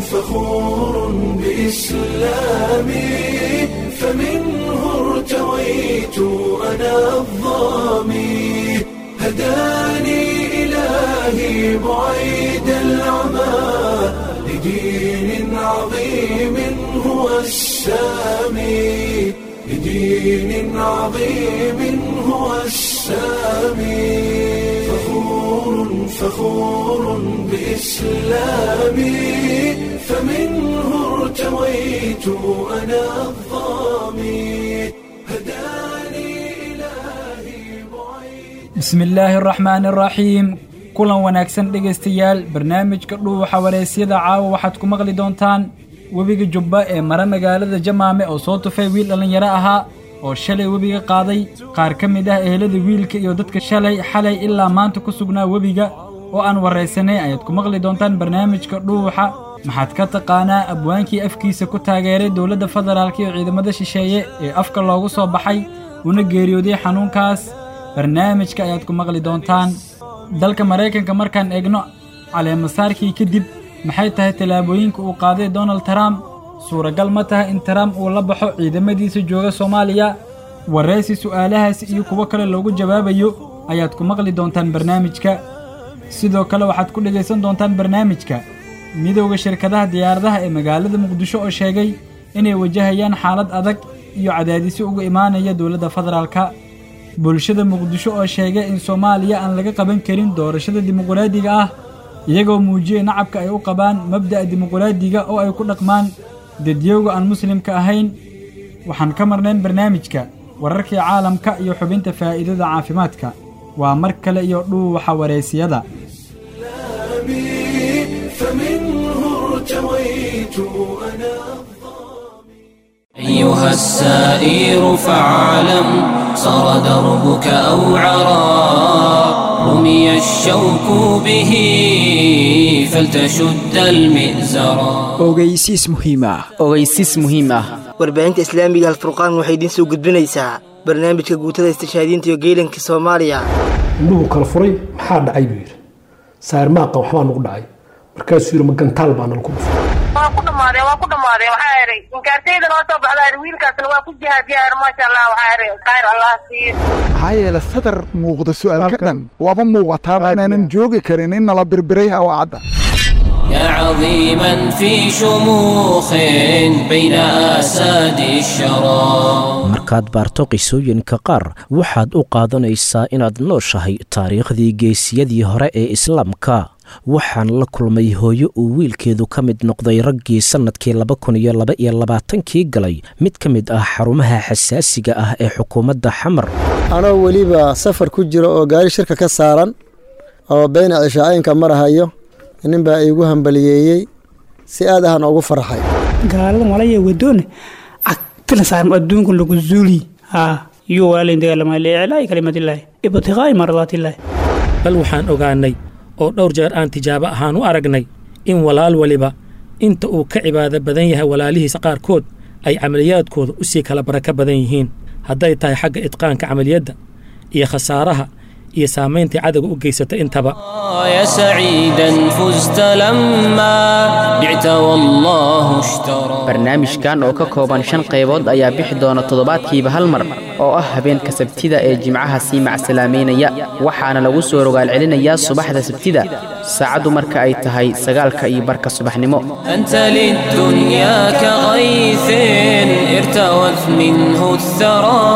فخور بإسلامي فمنه ارتويت أنا الظامي هداني إلهي بعيد العمى لدين عظيم هو السامي لدين عظيم هو السامي فخور فخور بإسلامي فمنه ارتويت أنا الظامي هداني إلهي بعيد bismillaahi araxmaani araxiim kulan wanaagsan dhegaystayaal barnaamijka dhuuxa wareysyada caawa waxaad ku maqli doontaan webiga jubba ee mara magaalada jamaame oo soo tufay wiil dhallinyaro ahaa oo shalay webiga qaaday qaar ka mid ah ehelada wiilka iyo dadka shalay xalay ilaa maanta ku sugnaa webiga oo aan waraysanay ayaad ku maqli doontaan barnaamijka dhuuxa maxaad ka taqaanaa abwaankii afkiisa ku taageeray dowladda federaalk iyo ciidamada shisheeye ee afka loogu soo baxay una geeriyooday xanuunkaas barnaamijka ayaad ku maqli doontaan dalka maraykanka markaan eegno caleemasaarkii kadib maxay tahay tallaabooyinka uu qaaday donald trump suuragal ma tahay in trump uu la baxo ciidamadiisa jooga soomaaliya waraysi su'aalahaasi iyo kuwo kale loogu jawaabayo ayaad ku maqli doontaan barnaamijka sidoo kale waxaad ku dhegaysan doontaan barnaamijka midowda shirkadaha diyaaradaha ee magaalada muqdisho oo sheegay inay wajahayaan xaalad adag iyo cadaadisyo uga imaanaya dowladda federaalka bulshada muqdisho oo sheegay in soomaaliya aan laga qaban karin doorashada dimuqraadiga ah iyagoo muujiyey nacabka ay u qabaan mabda'a dimuqraadiga oo ay ku dhaqmaan dadyowga aan muslimka ahayn waxaan ka marnayn barnaamijka wararkii caalamka iyo xubinta faa'iidada caafimaadka waa mar kale iyo dhuuxa wareysiyada إسلامي فمنه ارتويت أنا أيها السائر فاعلم صار دربك أوعرا رمي الشوك به فلتشد المئزرا ogeysiis muhiim ah ogeysiis muhiim ah warbaahinta islaamiga alfurqaan waxay idiin soo gudbinaysaa barnaamijka guutada istishhaadiinta iyo geelanka soomaaliya indhuhu kala furay maxaa dhacay buu yidhi saarmaaqa waxbaa nagu dhacay markaasuu yidhi ma gantaal baa nala ku dhufay waa ku dhamaadeen waa ku dhamaadeen waxaa idhay inkaartayda noo soo baxdaa idhi wiilkaasna waa ku jihaadiyaa idhi maasha allah waxaa idhi khayr allah siiyo maxaa yeele sadar muuqda su'aalka dhan waaba muuqataa inaanan joogi karin in nala birbiray hawaacadda يا عظيما في شموخ بين آساد الشرى markaad baarto qisooyinka qaar waxaad u qaadanaysaa inaad nooshahay taariikhdii geesiyadii hore ee islaamka waxaan la kulmay hooyo uu wiilkeedu ka mid noqday raggii sannadkii laba kun iyo laba iyo labaatankii galay mid ka mid ah xarumaha xasaasiga ah ee xukuumadda xamar anoo weliba safar ku jiro oo gaari shirka ka saaran oo beyna cishaa'inka marahayo nin baa iigu hambaliyeeyey si aad ahaan ugu farxay gaaladan walaya wadoone cagtila saaran adduunka lagu zuuli haa iyo walaalayn dagaalama liiclaa'i kalimadillaahi ibtiqaa'i mardaatillaahi bal waxaan ogaannay oo dhowr jeer aan tijaabo ahaan u aragnay in walaal weliba inta uu ka cibaado badan yahay walaalihiisa qaarkood ay camaliyaadkooda u sii kala barako badan yihiin hadday tahay xagga idqaanka camaliyadda iyo khasaaraha iyo saamayntai cadowga u geysata intaba يا سعيدا فزت لما بعت والله اشترى barnaamijkan oo ka kooban shan qaybood ayaa bixi doona toddobaadkiiba hal mar oo ah habeenka sabtida ee jimcaha sii macsalaameynaya waxaana lagu soo rogaal celinayaa subaxda sabtida saacaddu marka ay tahay sagaalka iyo barka subaxnimo أنت للدنيا كغيث ارتوت منه الثرى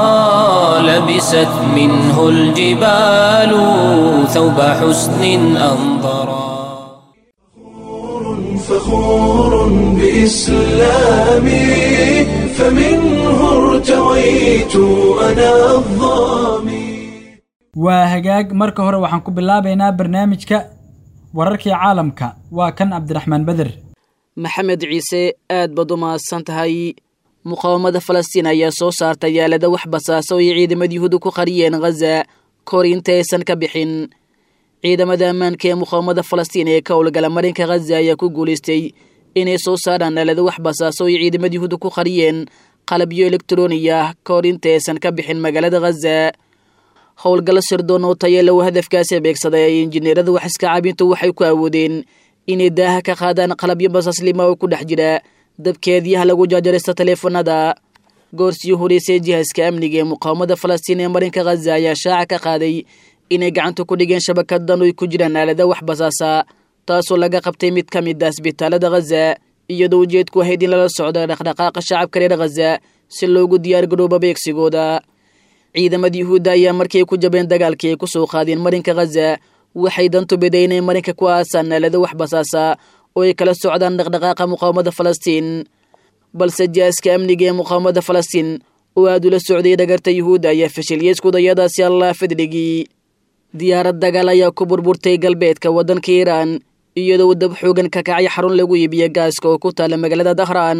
لبست منه الجبال ثوب حسن أنظرا فخور بإسلامي فمنه ارتويت أنا الظامي waa hagaag marka hore waxaan ku bilaabaynaa barnaamijka wararkii caalamka waa kan cabdiraxmaan beder maxamed ciise aad baad u mahadsan tahay muqaawamada falastiin ayaa soo saartay yaalada wax basaasa oo ay ciidamada yuhuuda ku qariyeen khaza kahor inta aysan ka bixin ciidamada ammaanka ee muqaawamada falastiin ee ka howlgala marinka khaza ayaa ku guulaystay inay soo saaraan yaalada wax basaasa oo ay ciidamada yuhuuda ku qariyeen qalabyo elektroni ah ka hor inta aysan ka bixin magaalada khaza howlgallo sirdoon oo tayeelow hadafkaasi beegsaday ay injineerada wax iska caabintu waxay ku awoodeen inay daaha ka qaadaan qalabyo basaslima oo ku dhex jira dabkeediyaha lagu jaajaraysta taleefanada goorsii horeysay jihaaska amniga ee muqaawamada falastiin ee marinka khaza ayaa shaaca ka qaaday inay gacanta ku dhigeen shabakadan oy ku jiraan aalada wax basaasa taasoo laga qabtay mid ka mid ah isbitaalada khaza iyadoo ujeedku ahayd in lala socdo dhaqdhaqaaqa shacabka reer khaza si loogu diyaargarooba beegsigooda ciidamada yuhuudda ayaa markii ay ku jabeen dagaalkii ay ku soo qaadeen marinka khaza waxay dantu biday inay marinka ku aasaan aalado wax basaasa oo ay kala socdaan dhaqdhaqaaqa muqaawamada falastiin balse jihaaska amniga ee muqaawamada falastiin oo aad ula socday dhagarta yuhuudda ayaa fashiliyey iskudayadaasi allah fadligii diyaarad dagaal ayaa ku burburtay galbeedka waddanka iiraan iyadoo dab xoogan ka kacay xarun lagu iibiyo gaaska oo ku taala magaalada dahraan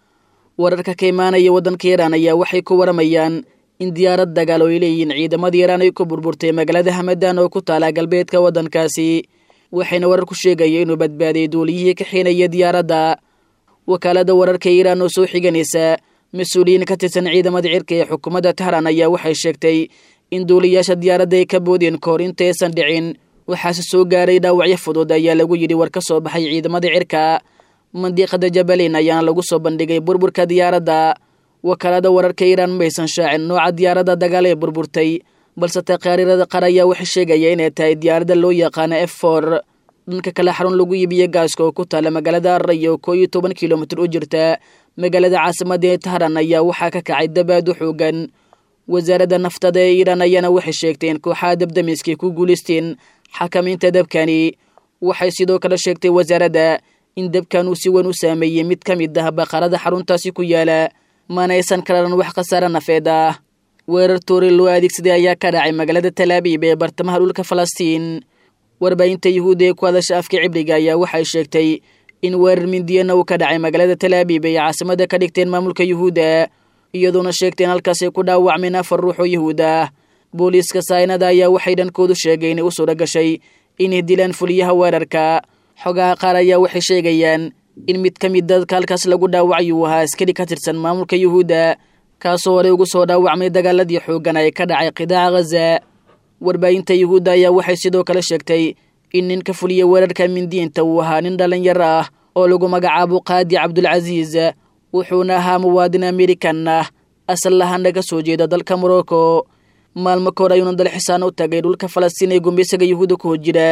wararka ka imaanaya waddanka iiraan ayaa waxay ku waramayaan in diyaarad dagaal oo ay leeyihiin ciidamada iiraan ay ku burburtay magaalada hamadan oo ku taala galbeedka waddankaasi waxayna warar ku sheegaya inuu badbaaday duuliyihii ka xiinaya diyaaradda wakaalada wararka iiraan oo soo xiganaysa mas-uuliyiin ka tirsan ciidamada cirka ee xukuumadda tahraan ayaa waxay sheegtay in duuliyaasha diyaaradda ay ka boodeen kahor intaysan dhicin waxaase soo gaaray dhaawacyo fudud ayaa lagu yidhi war ka soo baxay ciidamada cirka mandiiqada jabaliin ayaana lagu soo bandhigay burburka diyaaradda wakaalada wararka iiraan maysan shaacin nooca diyaaradda dagaal ee burburtay balse taqaariirada qaar ayaa waxay sheegaya inay tahay diyaaradda loo yaqaano f for dhanka kale xarun lagu iibiyo gaaska oo ku taala magaalada array oo koo iyo toban kilomitir u jirta magaalada caasimadda ee tahran ayaa waxaa ka kacay dabaad u xoogan wasaaradda naftada ee iiraan ayaana waxay sheegtay in kooxaha dabdamiskay ku guulaysteen xakamaynta dabkani waxay sidoo kale sheegtay wasaaradda in dabkan uu si weyn u saameeyey mid ka mid ah baqarada xaruntaasi ku yaala manaysan kararan wax khasaare nafeed ah weerar toori loo adeegsaday ayaa ka dhacay magaalada talaabiib ee bartamaha dhulka falastiin warbaahinta yuhuudda ee ku hadasha afka cibriga ayaa waxay sheegtay in weerar mindiyana uu ka dhacay magaalada talaabiib ay caasimada ka dhigteen maamulka yuhuudda iyadoona sheegteen halkaasay ku dhaawacmeen afar ruux oo yuhuud ah booliiska saynada ayaa waxay dhankoodu sheegay inay u suura gashay inay dilaan fuliyaha weerarka xogaha qaar ayaa waxay sheegayaan in mid ka mid dadka halkaas lagu dhaawacay uu ahaa askari ka tirsan maamulka yuhuudda kaasoo horey ugu soo dhaawacmay dagaaladii xooggan ee ka dhacay qidaaca khaza warbaahinta yuhuudda ayaa waxay sidoo kale sheegtay in ninka fuliya weerarka mindiinta uu ahaa nin dhallinyaro ah oo lagu magacaabo qaadi cabdulcasiis wuxuuna ahaa muwaadin amerikan ah asal lahaana ka soo jeeda dalka morocco maalmo ka hor ayuuna dalxisaan u tagay dhulka falastiin ee gumbaysaga yuhuudda ku hojira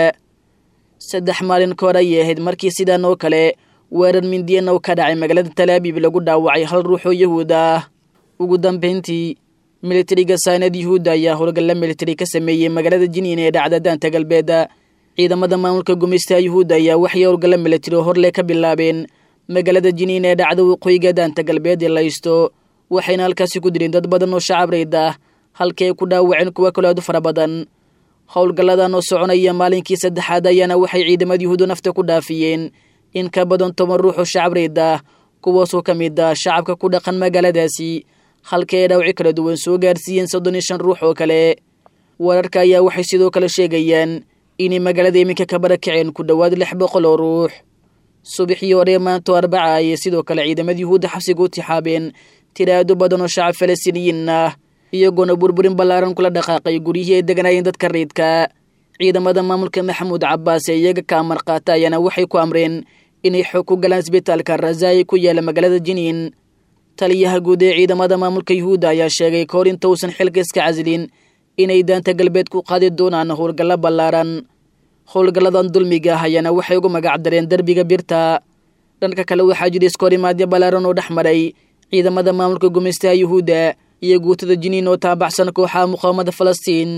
saddex maalin ka hor ayay ahayd markii sidan oo kale weerar mindiyana uu ka dhacay magaalada talaabiib lagu dhaawacay hal ruux oo yuhuud ah ugu dambayntii militariga saynad yuhuudda ayaa howlgalla militari ka sameeyey magaalada jiniin ee dhacda daanta galbeeda ciidamada maamulka gumaystaha yuhuudda ayaa waxay howlgalla militari oo horle ka bilaabeen magaalada jiniin ee dhacda waqooyiga daanta galbeed ee laysto waxayna halkaasi ku dileen dad badan oo shacab rayd ah halkii ay ku dhaawaceen kuwa kale aad u fara badan howlgalladan oo soconaya maalinkii saddexaad ayaana waxay ciidamada yuhuudda nafta ku dhaafiyeen in ka badan toban ruux oo shacab rayd ah kuwaasoo ka mid ah shacabka ku dhaqan magaaladaasi halkii ay dhaawaci kala duwan soo gaarsiiyeen soddon iyo shan ruux oo kale wararka ayaa waxay sidoo kale sheegayaan inay magaalada iminka ka barakaceen ku dhowaad lix boqol oo ruux subaxii hore maanto arbaca ayay sidoo kale ciidamada yuhuudda xabsiga u tixaabeen tiraado badan oo shacab falastiiniyiin ah iyagoona burburin ballaaran kula dhaqaaqay guryihii ay deganaayeen dadka riidka ciidamada maamulka maxamuud cabbaas ee iyaga ka amar qaata ayaana waxay ku amreen inay xoog ku galaan isbitaalka razaayi ku yaala magaalada jiniin taliyaha guud ee ciidamada maamulka yuhuudda ayaa sheegay kahor inta uusan xilka iska casilin inay daanta galbeed ku qaadi doonaan howlgallo ballaaran howlgalladan dulmiga ah ayaana waxay ugu magacdareen derbiga birta dhanka kale waxaa jira iskoorimaadyo ballaaran oo dhex maray ciidamada maamulka gumaystaha yuhuudda iyo guutada jiniin oo taabacsan kooxaha muqaawamada falastiin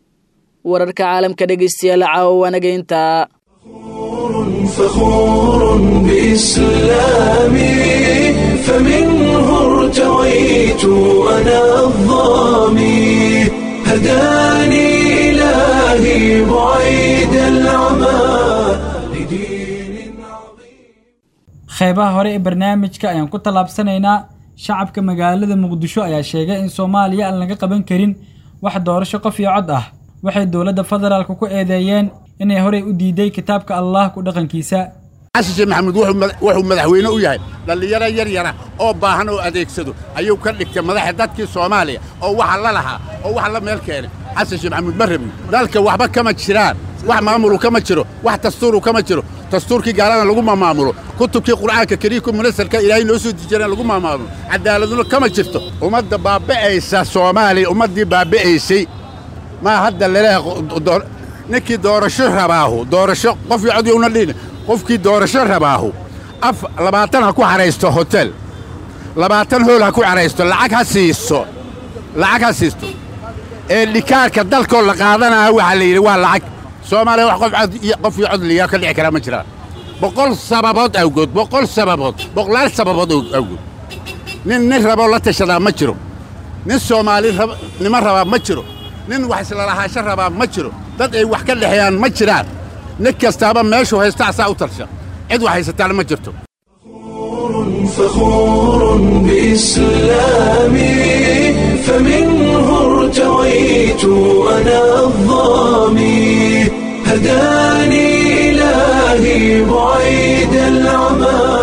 wararka caalamka dhegaystayaal caawa waanaga intaa فخور بإسلامي فمنه ارتويت أنا الظامي هداني إلهي بعيد العمى qeybaha hore ee barnaamijka ayaan ku tallaabsanaynaa shacabka magaalada muqdisho ayaa sheegay in soomaaliya aan laga qaban karin wax doorasho qof iyo cod ah waxay dowladda federaalka ku eedeeyeen inay horey u diiday kitaabka allah ku dhaqankiisa xasan sheekh maxamuud wuxuu madaxweyne u yahay dhallinyaro yar yara oo baahan oo adeegsado ayuu ka dhigtay madaxa dadkii soomaaliya oo waxa la lahaa oo waxa la meel keenay xasan sheekh maxamuud ma rabin dalka waxba kama jiraan wax maamulu kama jiro wax dastuuru kama jiro dastuurkii gaalada lagu mamaamulo kutubkii qur'aanka kariimka munasarka ilaahay noo soo dejiyana lagu mamaamulo cadaaladuna kama jirto ummadda baaba'aysa soomaaliya ummaddii baaba'aysay maa hadda laleeyahay ninkii doorasho rabaahu doorasho qof iyo cod yowna dhihin qofkii doorasho rabaahu af labaatan ha ku xahaysto hotel labaatan hool ha ku xahaysto lacag ha siiso lacag ha siisto ee dhikaarka dalkoo la qaadanaya waxaa la yidhi waa lacag soomaaliya wax qof cod iyo qof iyo cod liyaa ka dhici karaa ma jiraan boqol sababood awgood boqol sababood boqolaal sababood awgood nin nin raboo la tashadaa ma jiro nin soomaali nimo rabaa ma jiro nin wax islalahaasho rabaa ma jiro dad ay wax ka dhexeeyaan ma jiraan nin kastaaba meeshuu haysta asaa u tarsha cid wax haysataana ma jirto فخور بإسلامي فمنه ارتويت أنا الظامي هداني إلهي بعيد العمى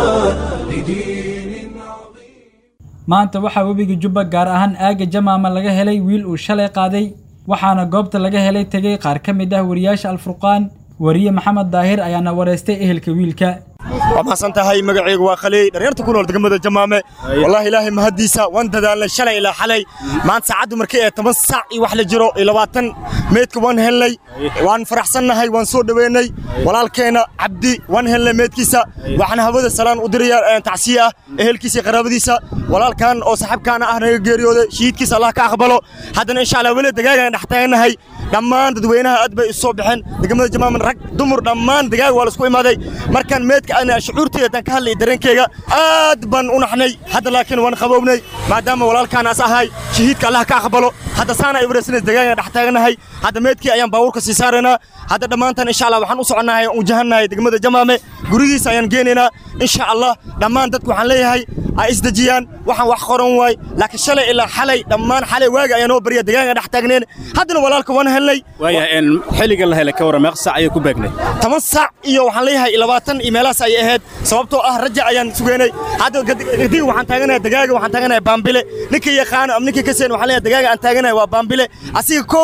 maanta waxaa webiga jubba gaar ahaan aagga jamaama laga helay wiil uu shalay qaaday waxaana goobta laga helay tegey qaar ka mid ah wariyaasha alfurqaan wariye maxamed daahir ayaana wareystay ehelka wiilka waa mahadsan tahay magacaygu waa khaliy dhallinyarta ku nool degmada jamaame wallaahi ilaahay mahaddiisa waan dadaalnay shalay ilaa xalay maanta saacaddu markay ee toban saac iyo wax la jiro iyo labaatan meydka waan helnay waan faraxsannahay waan soo dhoweynay walaalkeenna cabdi waan helnay meydkiisa waxaan hawada salaan u diraya tacsiye ah ehelkiisa iyo qaraabadiisa walaalkan oo saxibkaana ah naga geeriyooday shahiidkiisa allah ka aqbalo haddana insha allah weli dagaagaan dhex taagannahay dhammaan dadweynaha aad bay isu soo baxeen degmada jamaaman rag dumar dhammaan dagaag waa la isku imaaday markaan meedka ana shucuurteeda tan ka hadlay dareenkeyga aad baan u naxnay hadda laakiin waan qabownay maadaama walaalkaanaas ahay shahiidka allah ka aqbalo hadda saana ay wareysanays dagaagaan dhex taagannahay hadda meedkii ayaan baabuurka sii saaraynaa hadda dhammaantan insha allah waxaan u soconnahay u jahannahay degmada jamaame gurigiisa ayaan geenaynaa insha allah dhammaan dadku waxaan leeyahay ay isdejiyaan waxaan wax qoran waay laakiin shalay ilaa xalay dhammaan xalay waaga ayaa noo barya dagaagaan dhex taagneen haddana walaalka waan helnay waayahay xilliga la helay ka warran meeq saac ayay ku beegnay toban saac iyo waxaan leeyahay labaatan iyo meelahaas ayay ahayd sababtoo ah raja ayaan sugeynay hadda gadiga waxaan taaganahay dagaaga waxaan taaganahay baambile ninkii yaqaano ama ninkii kaseen waxaan leeyahay dagaaga aan taaganahay waa baambile asiga kow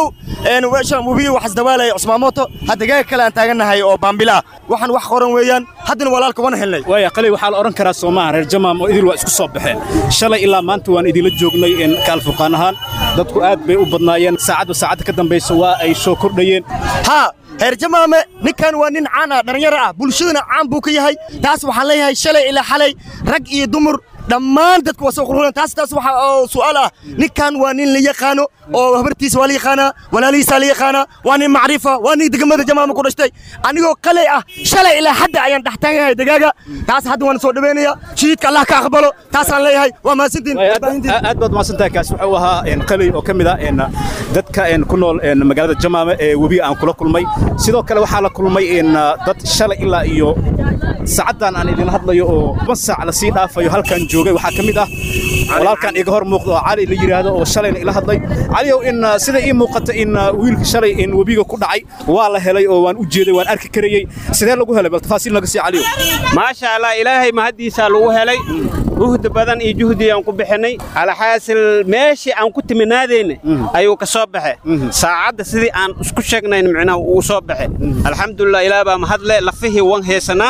webiga waxas dawaalaya cusmaamoto ha dagaaga kale aan taaganahay oo baambile ah waxaan wax qoran weeyaan haddana walaalka waan helnay waaya qalay waxaa la odhan karaa soomaha reer jamaam oo idil waa isku soo baxeen shalay ilaa maanta waan idinla joognay kaalfurqaan ahaan dadku aad bay u badnaayeen saacadba saacadda ka dambaysa waa ay soo kordhayeen haa heer jamaame ninkan waa nin caan ah dhallinyaro ah bulshaduna caan buu ka yahay taas waxaan leeyahay shalay ilaa xalay rag iyo dumar dhammaan dadku waa soo qurxulan taas taas waxa oo su'aal ah ninkan waa nin la yaqaano oo habartiisa waa la yaqaanaa walaalihiisa la yaqaanaa waa nin macrifa waa nin degmada jamaama ku dhashtay anigoo qalay ah shalay ilaa hadda ayaan dhex taaganahay dagaaga taas hadda waan soo dhaweynaya shahiidka allah ka aqbalo taasaan leeyahay waa mahadsantiin aad baad mahadsantahay kaas wuxuu ahaa qalay oo ka mid ah dadka ku nool magaalada jamaame ee webiga aan kula kulmay sidoo kale waxaa la kulmay dad shalay ilaa iyo saacaddan aan idin hadlayo oo toban saac lasii dhaafayo halkan joogay waxaa ka mid ah walaalkan iga hor muuqda oo cali la yidhaahdo oo shalayna ila hadlay caliyow in sida ii muuqata in wiilka shalay in webiga ku dhacay waa la helay oo waan u jeeday waan arki karayey sidee lagu helay bal tafaasiil naga sii caliyow maasha allah ilaahay mahaddiisaa lagu helay juhdi badan iyo juhdi aan ku bixinay alxaasil meeshii aan ku timinaadayna ayuu ka soo baxe saacadda sidii aan isku sheegnayn micnaha uu soo baxe alxamdulilah ilaah baa mahadle lafihii wan heesanaa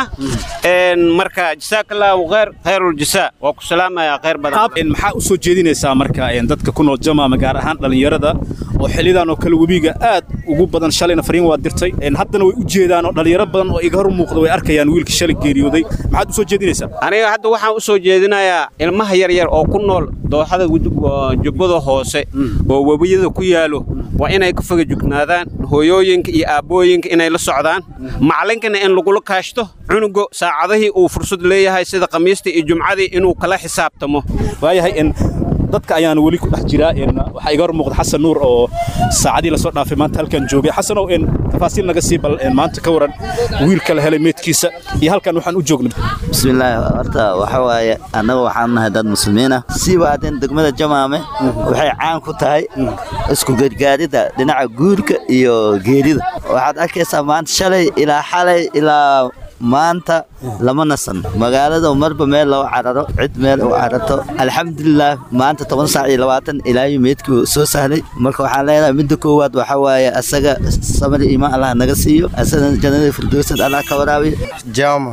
marka jasaakallaahu khayr khayruljasa waa ku salaamayaa khayr badan maxaa u soo jeedinaysaa marka dadka ku nool jamaama gaar ahaan dhallinyarada oo xillidan oo kale webiga aad ugu badan shalayna fariin waa dirtay haddana way u jeedaan oo dhallinyaro badan oo iga hor muuqda way arkayaan wiilka shalay geeriyooday maxaad u soo jeedinaysaa aniga hadda waxaan u soo jeedinayaa ilmaha yaryar oo ku nool dooxada jubbada hoose oo webiyada ku yaalo waa inay ka foga jugnaadaan hooyooyinka iyo aabbooyinka inay la socdaan macalinkana in lagula kaashto cunugo saacadihii uu fursad leeyahay sida khamiistii iyo jumcadii inuu kala xisaabtamo waayahay dadka ayaana weli ku dhex jiraa waxaa iga hor muuqda xasan nuur oo saacadii lasoo dhaafay maanta halkan joogay xasanow tafaasiil naga sii bal maanta ka waran wiilka la helay meedkiisa iyo halkan waxaan u joognay bismillaahi horta waxa waaye annaga waxaan nahay dad muslimiin ah siiba haddeen degmada jamaame waxay caan ku tahay isku gargaaridda dhinaca guurka iyo geerida waxaad arkaysaa maanta shalay ilaa xalay ilaa maanta lama nasan magaalada marba meel loo cararo cid meel u cararto alxamdulilah maanta toban saac iyo labaatan ilaayo meedkii soo sahlay marka waxaan leenahay midda koowaad waxaa waaye asaga samir imaan allah naga siiyo asagana jannada firdowsad allah ka waraabiyo jama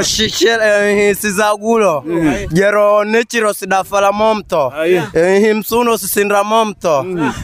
sizagulo jero nechiros dafalamomto himsuno sisinramomto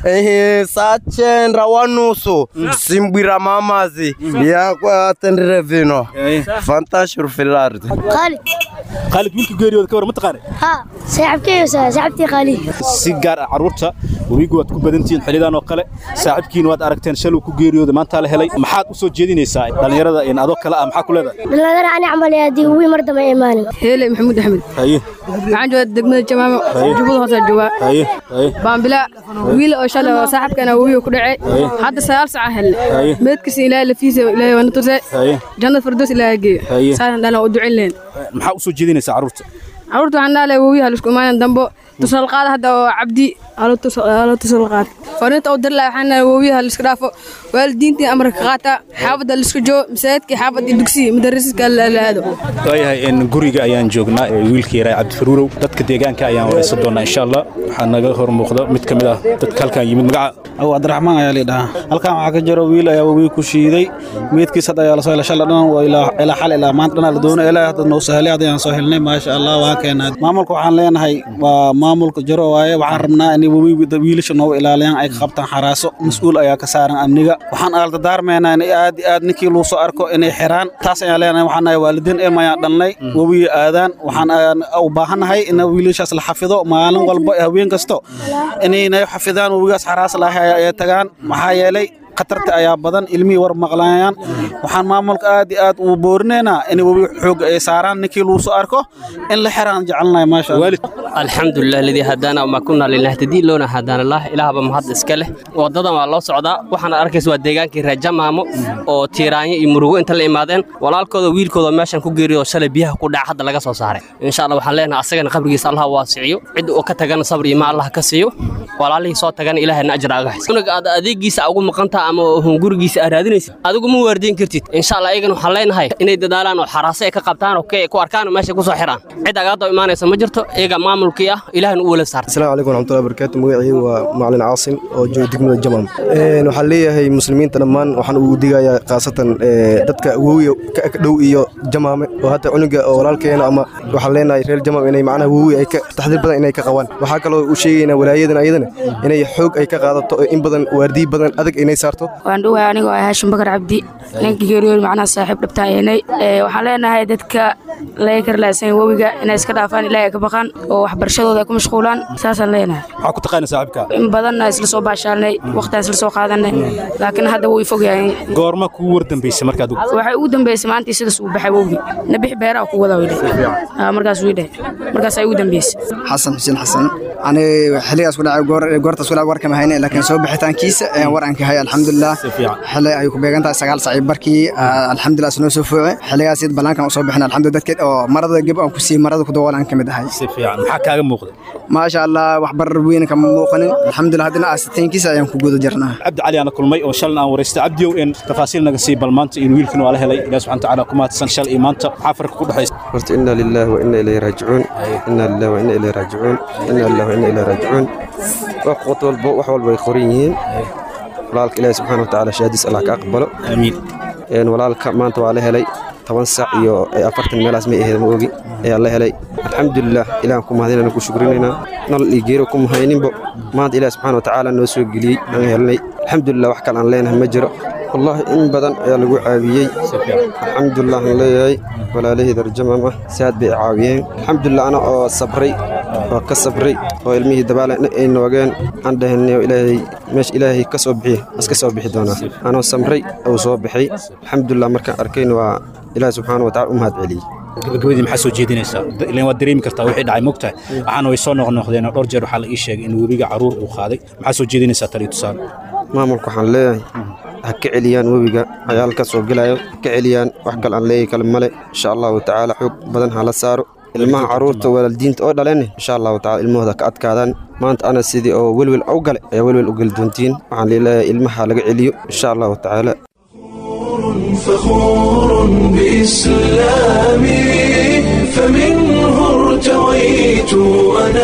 sachenra wanusu simbwira mamazi yakwatendire vino fantashur filard khaalid wiilka geeriyooda ka war ma taqaanay ها صاحبكي صاحبتي خالي si gaar ah carruurta webigu waad ku badantihiin xillidan oo kale saaxiibkiina waad aragteen shaluu ku geeriyooda maanta la helay maxaad u soo jeedinaysaa dhallinyarada in adoo kale ah maxaa ku leedahay بالله انا اعمل يا دي وي مرضى ما ايماني هيلي محمود احمد haye waxaan joogaa degmada jamaamo Haye. jubbada hoose joogaa haye haye baambila wiil oo shalay oo saaxiibkana wiil ku dhacay Haye. hadda sagaal saca helne Haye. meedkiisa ilaahay lafiisa ilaahay waa na tusay haye jannada firdaws ilaahay Haye. geeyo saasan dhalin u ducin leen maxaa u soo jeedinaysaa carruurta carruurta waxaan dhahalay wowiyaha laisku imaanan dambo tusal qaada hadda oo cabdi halo tusal qaad fariinta u dir lahay waxaan dhahay wowiyaha laiska dhaafo waalidiintii amarka qaata xaafadda laiska joo masaajidka xaafadda dugsiga madarasiska la aado waayahay in guriga ayaan joognaa ee wiilka yaraa cabdifaruurow dadka deegaanka ayaan waraysan doonaa insha allah waxaa naga hor muuqda mid ka mid ah dadka halkan yimid magaca aw cabdiraxmaan ayaa lidhahaa halkan waxaa ka jiro wiil ayaa wabiga ku shiiday meedkiis hadda ayaa lasoo helay shala dhan waa ilaa ilaa xal ilaa maanta dhan la doono ilaa hadda noo sahlay hadda ayaan soo helnay maasha allah waa keenaa maamulka waxaan leenahay waa maamulka jiro waaye waxaan rabnaa in wabiga wiilasha nooga ilaaliyaan ay ka qabtaan xaraaso mas-uul ayaa ka saaran amniga waxaan aaldardaarmaynaa in aad iyo aad ninkii luu soo arko inay xiraan taas ayaan leenahay waxaan nahay waalidiin ilma ayaan dhalnay wabiga aadaan waxaan ayaan u baahannahay in wiilashaas la xafido maalin walba iyo habeen kasto inay xafidaan wabigaas xaraas lahay ay tagaan maxaa yeelay khatarta ayaa badan ilmihii war maqlayaan waxaan maamulka aad iyo aad u boorinaynaa in webi xoog ay saaraan ninkii lagu soo arko in la xiraan jecelnahay maasha allah alxamdulilah ladii hadaana ma kunaa linahtadii loona hadaana lah ilaahba mahad iska leh wadadan waa loo socdaa waxaana arkaysa waa deegaankii reer jamaamo oo tiiraanyo iyo murugo inta la imaadeen walaalkooda wiilkooda meeshan ku geeriyo shalay biyaha ku dhaca hadda laga soo saaray insha allah waxaan leenahay asagana qabrigiisa allah waasiciyo cid uu ka tagana sabr iyo ma allah ka siiyo walaalihii soo tagana ilaahayna ajra aga xis unaga aad adeegiisa ugu maqantaa ama hungurigiisa aad raadinaysid adigu ma waardiin kartid insha allah ayagana waxaan leenahay inay dadaalaan oo xaraase ay ka qabtaan oo ku arkaan oo meesha ku soo xiraan cid agaadoo imaanaysa ma jirto iyaga maamulkii ah ilaahna u wala saarta السلام عليكم ورحمة الله وبركاته مقعي ومعلن عاصم oo jooga degmada jamam waxaan leeyahay muslimiinta dhammaan waxaan ugu digayaa khaasatan dadka wowiga ka ag dhow iyo jamaame oo hadda cunuga oo walaalkeena ama waxaan leenahay reer jamam inay macnaha wowi ay ka taxdiir badan inay ka qabaan waxaa kaloo u sheegaynaa walaayadan ayadana inay xoog ay ka qaadato oo in badan waardiyi badan adag inay saarto waan dhowahay anigoo ah haashim bakar cabdi ninka geeriyood macnaha saaxiib dhabtaayanay waxaan leenahay dadka laga karlaasan wowiga inay iska dhaafaan ilaahay ka baqaan oo waxbarashadooda ay ku mashquulaan saasaan leenahay maxaa ku taqaana saaxiibka in badanna isla soo baashaalnay waqtiaan isla soo qaadanay laakiin hadda wuu ifog yahay goorma kugu war dambaysay markaad waxay ugu dambeysay maantii sidaas uu baxay wowi nabix beeraha ku wada wydhe markaas wii dheh markaas ay ugu dambeysay xasan xuseen xasan ani xilligaas ku dhacay goor goortaas ku dhacay warkama hayne laakiin soo bixitaankiisa ayaan war aan ka hay alxamdulilah xilli ay ku beegan tahay sagaal saaciib barkii alxamdulilah noo soo fooce xilligaas id ballaankan u soo bixin alxamdulilah dadkeed oo marada geb aan ku siiyey marada ku daboolan ka mid ahay si fiican maxaa kaaga muuqda maasha allah wax barar weyn kama muuqanin alxamdulilah haddana aasitaynkiisa ayaan ku guda jirnaa cabdi cali aana kulmay oo shalna aan waraystay cabdiyow in tafaasiil naga sii bal maanta in wiilkan waa la helay ilaah subxana tacaala ku mahadsan shal iyo maanta maxaa farka ku dhexaysa horta inna lillahi wa inna ilayhi raajicuun inna lillahi wa inna ilayhi raajicuun inna lillahi wa inna ilayhi raajicuun wax qoto walba wax walba ay qoran yihiin walaalka ilaahi subxaana watacaala shahaadiis allah ka aqbalo aamiin walaalka maanta waa la helay toban sac iyo afartan meelaas may ahayd ma ogi ayaa la helay alxamdulilah ilahan ku mahadinayna ku shukrinaynaa nal iyo geero ku mahayninbo maanta ilaah subxaana watacaala noo soo geliyey aan helnay alxamdulilah wax kale aan leenahay ma jiro wallaahi in badan ayaa lagu caawiyey alxamdulilah aan leeyahay walaalahii darjamam ah si aad bay caawiyeen alxamdulilah ana oo sabray oo ka sabray oo ilmihii dabaala ay noogeen aan dhahanay ilaahay meesha ilaahay ka soo bixiy iska soo bixi doonaa anoo samray uu soo bixay alxamdulilah markaan arkayna waa ilaah subxaana watacaala u mahad celiyey gabagabadii maxaa soo jeedinaysaa ilan waad dareemi kartaa wixii dhacay mogtahay waxaana way soo noqnoqdeen dhowr jeer waxaa la ii sheegay in webiga caruur uu qaaday maxaa soo jeedinaysaa taliyo tusaale maamulka waxaan leeyahay ha ka celiyaan webiga cayaal ka soo gelayo ha ka celiyaan wax kale aan leeyahay kale male insha allahu tacaala xoog badan ha la saaro ilmaha carruurta walaaldiinta oo dhaleen insha allahu tacala ilmahooda ka adkaadaan maanta ana sidii oo welwel u gale ayaa welwel u geli doontiin waxaan leeleeyahay ilmaha laga celiyo insha allahu tacaala فخور بإسلامي فمنه ارتويت أنا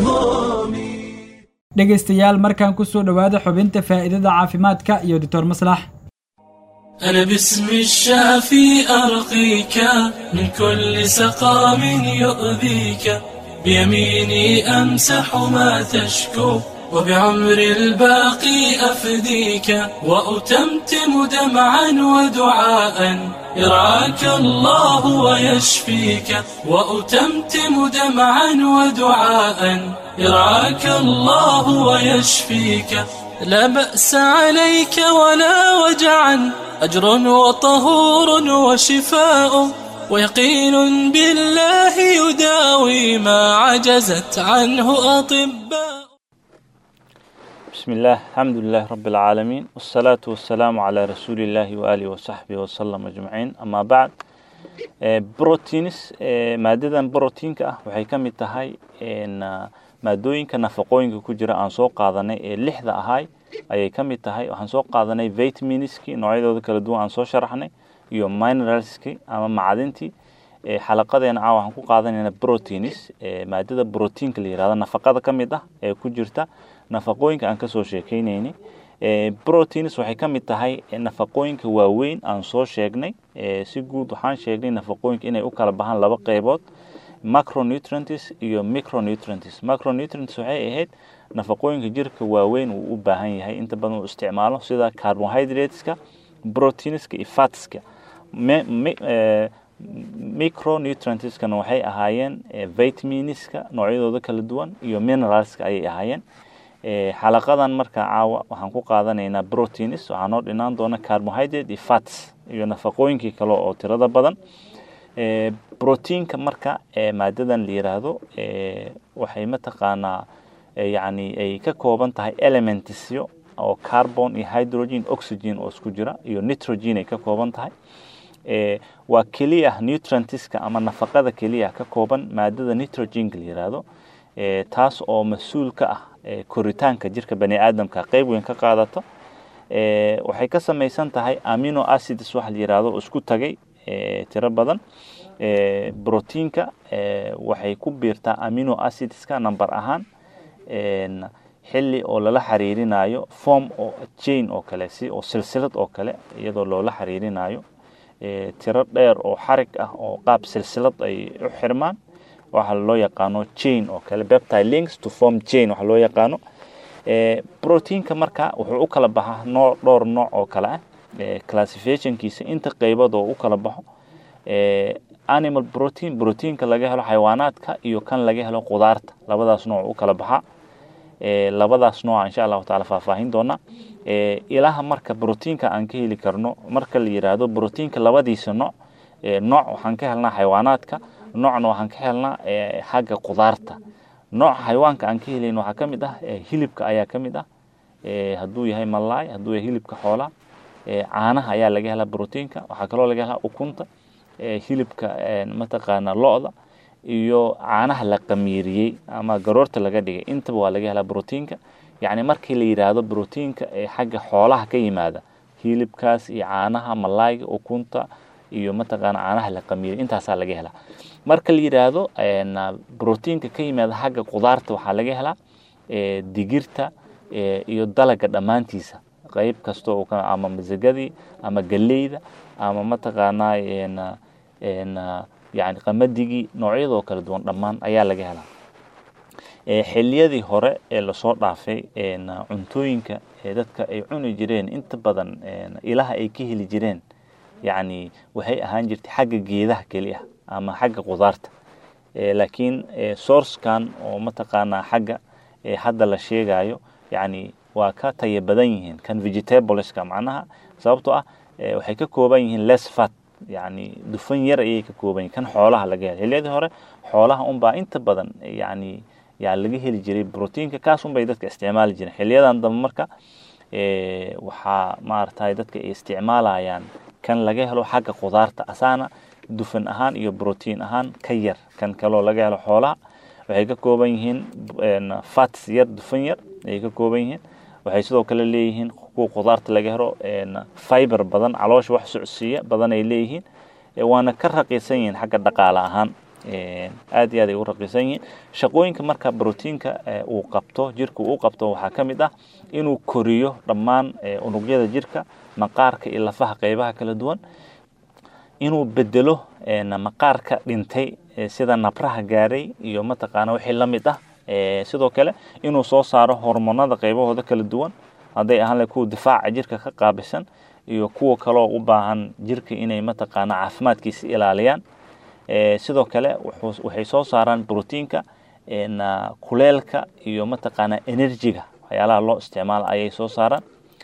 dhegaystayaal markaan ku soo dhowaada xubinta faa'iidada caafimaadka iyo doctor maslax أنا باسم الشافي أرقيك من كل سقام يؤذيك بيميني أمسح ما تشكو وبعمر الباقي أفديك وأتمتم دمعا ودعاء يرعاك الله ويشفيك وأتمتم دمعا ودعاء يرعاك الله ويشفيك لا بأس عليك ولا وجعا أجر وطهور وشفاء ويقين بالله يداوي ما عجزت عنه أطباء بسم الله الحمد لله رب العالمين والصلاة والسلام على رسول الله وآله وصحبه وسلم أجمعين أما بعد بروتينس مادة بروتينك ah waxay ka mid tahay maadooyinka nafaqooyinka ku jira aan soo qaadanay ee lixda ahay ayay ka mid tahay waxaan soo qaadanay vitaminski noocyadooda kala duwan aan soo sharaxnay iyo mineralski ama macdintii xalaqadeena caawa waxaan ku qaadanayna proteins maadada proteinka la yirahdo nafaqada ka mid ah ee ku jirta nafaqooyinka aan kasoo sheekeynaynay proteins waxay ka mid tahay nafaqooyinka waaweyn aan soo sheegnay si guud waxaan sheegnay nafaqooyinka inay u kala baxaan laba qeybood macronutrients iyo micronutrients macronutrients waxay ahayd nafaqooyinka jirka waaweyn uu u baahan yahay inta badan uu isticmaalo sida carbohydrateska proteinska iyo fatska micronutrientskana waxay ahaayeen vitaminska noocyadooda kala duwan iyo mineralska ayay ahaayeen xalaqadan marka caawa waxaan ku qaadanaynaa proteins waxaa noo dhinaan doona carbohydrate iyo fats iyo nafaqooyinkii kale oo tirada badan proteinka marka maadadan la yiraahdo waxay mataqaanaa yani ay ka kooban tahay elementsyo oo carbon iyo hydrogen oxygen oo isku jira iyo nitrogen ay ka kooban tahay waa keliya nutrientska ama nafaqada keliya ka kooban maadada nitrogenka la yiraahdo taas oo mas-uul ka ah koritaanka jirka bani aadamka qeyb weyn ka qaadato waxay ka samaysan tahay amino acids waxa la yiraahdo oo isku tagay tiro badan proteinka waxay ku biirtaa amino acidska number ahaan xili oo lala xiriirinayo form oo chain oo kale si oo silsilad oo kale iyadoo loola xiriirinayo tiro dheer oo xarig ah oo qaab silsilad ay u xirmaan waxa loo yaqaano chain oo kale peptide links to form chain waxa loo yaqaano proteinka marka wuxuu u kala baxaa nooc dhowr nooc oo kale ah classificationkiisa inta qeybood oo u kala baxo animal protein proteinka laga helo xayawaanaadka iyo kan laga helo qudaarta labadaas nooc u kala baxaa labadaas nooca insha allahu taala faahfaahin doona ilaha marka proteinka aan ka heli karno marka la yiraahdo proteinka labadiisa nooc nooc waxaan ka helnaa xayawaanaadka noocna waxaan ka helnaa xagga qudaarta nooca xayawaanka aan ka helayn waxaa ka mid ah hilibka ayaa ka mid ah hadduu yahay malaay hadduu yahay hilibka xoolaha caanaha ayaa laga helaa proteinka waxaa kaloo laga helaa ukunta hilibka mataqaana lo-da iyo caanaha la qamiiriyey ama garoorta laga dhigay intaba waa laga helaa proteinka yacni markii la yidhaahdo proteinka ee xagga xoolaha ka yimaada hilibkaas iyo caanaha malaayga ukunta iyo mataqaana caanaha la qamiiriyey intaasaa laga helaa marka la yidhaahdo proteinka ka yimaada xagga qudaarta waxaa laga helaa digirta iyo dalaga dhammaantiisa qeyb kasta oo ama masagadii ama galeyda ama mataqaanaa yani qamadigii noocyadoo kala duwan dhammaan ayaa laga helaa xiliyadii hore ee lasoo dhaafay cuntooyinka dadka ay cuni jireen inta badan ilaha ay ka heli jireen yani waxay ahaan jirtay xagga geedaha keliya ama xagga qudaarta laakiin sourcekan oo mataqaanaa xagga hadda la sheegayo yani waa ka taya badan yihiin kan vegetableska macnaha sababtoo ah waxay ka kooban yihiin less fat yani dufan yar ayay ka kooban yihin kan xoolaha laga helo xiliyadii hore xoolaha unbaa inta badan yani yaa laga heli jiray proteinka kaas unbay dadka isticmaali jireen xiliyadan dambe marka waxaa maaragtay dadka ay isticmaalayaan kan laga helo xagga qudaarta asaana dufan ahaan iyo protein ahaan ka yar kan kaloo laga helo xoolaha waxay ka kooban yihiin fats yar dufan yar ayay ka kooban yihiin waxay sidoo kale leeyihiin kuwa khudaarta laga helo fiber badan caloosha wax socodsiiya badan ay leeyihiin waana ka raqiisan yihiin xagga dhaqaale ahaan aad iyo aad ay u raqiisan yihiin shaqooyinka marka brotiinka uu qabto jirka uu qabto waxaa ka mid ah inuu koriyo dhammaan unugyada jirka maqaarka iyo lafaha qeybaha kala duwan inuu bedelo maqaarka dhintay sida nabraha gaaray iyo mataqaana wixii la mid ah sidoo kale inuu soo saaro hormoonada qeybahooda kala duwan hadday ahaan lahay kuwa difaaca jirka ka qaabisan iyo kuwa kaloo u baahan jirka inay mataqaana caafimaadkiisa ilaaliyaan sidoo kale waxay soo saaraan brotiinka kuleelka iyo mataqaana enerjiga waxyaalaha loo isticmaalo ayay soo saaraan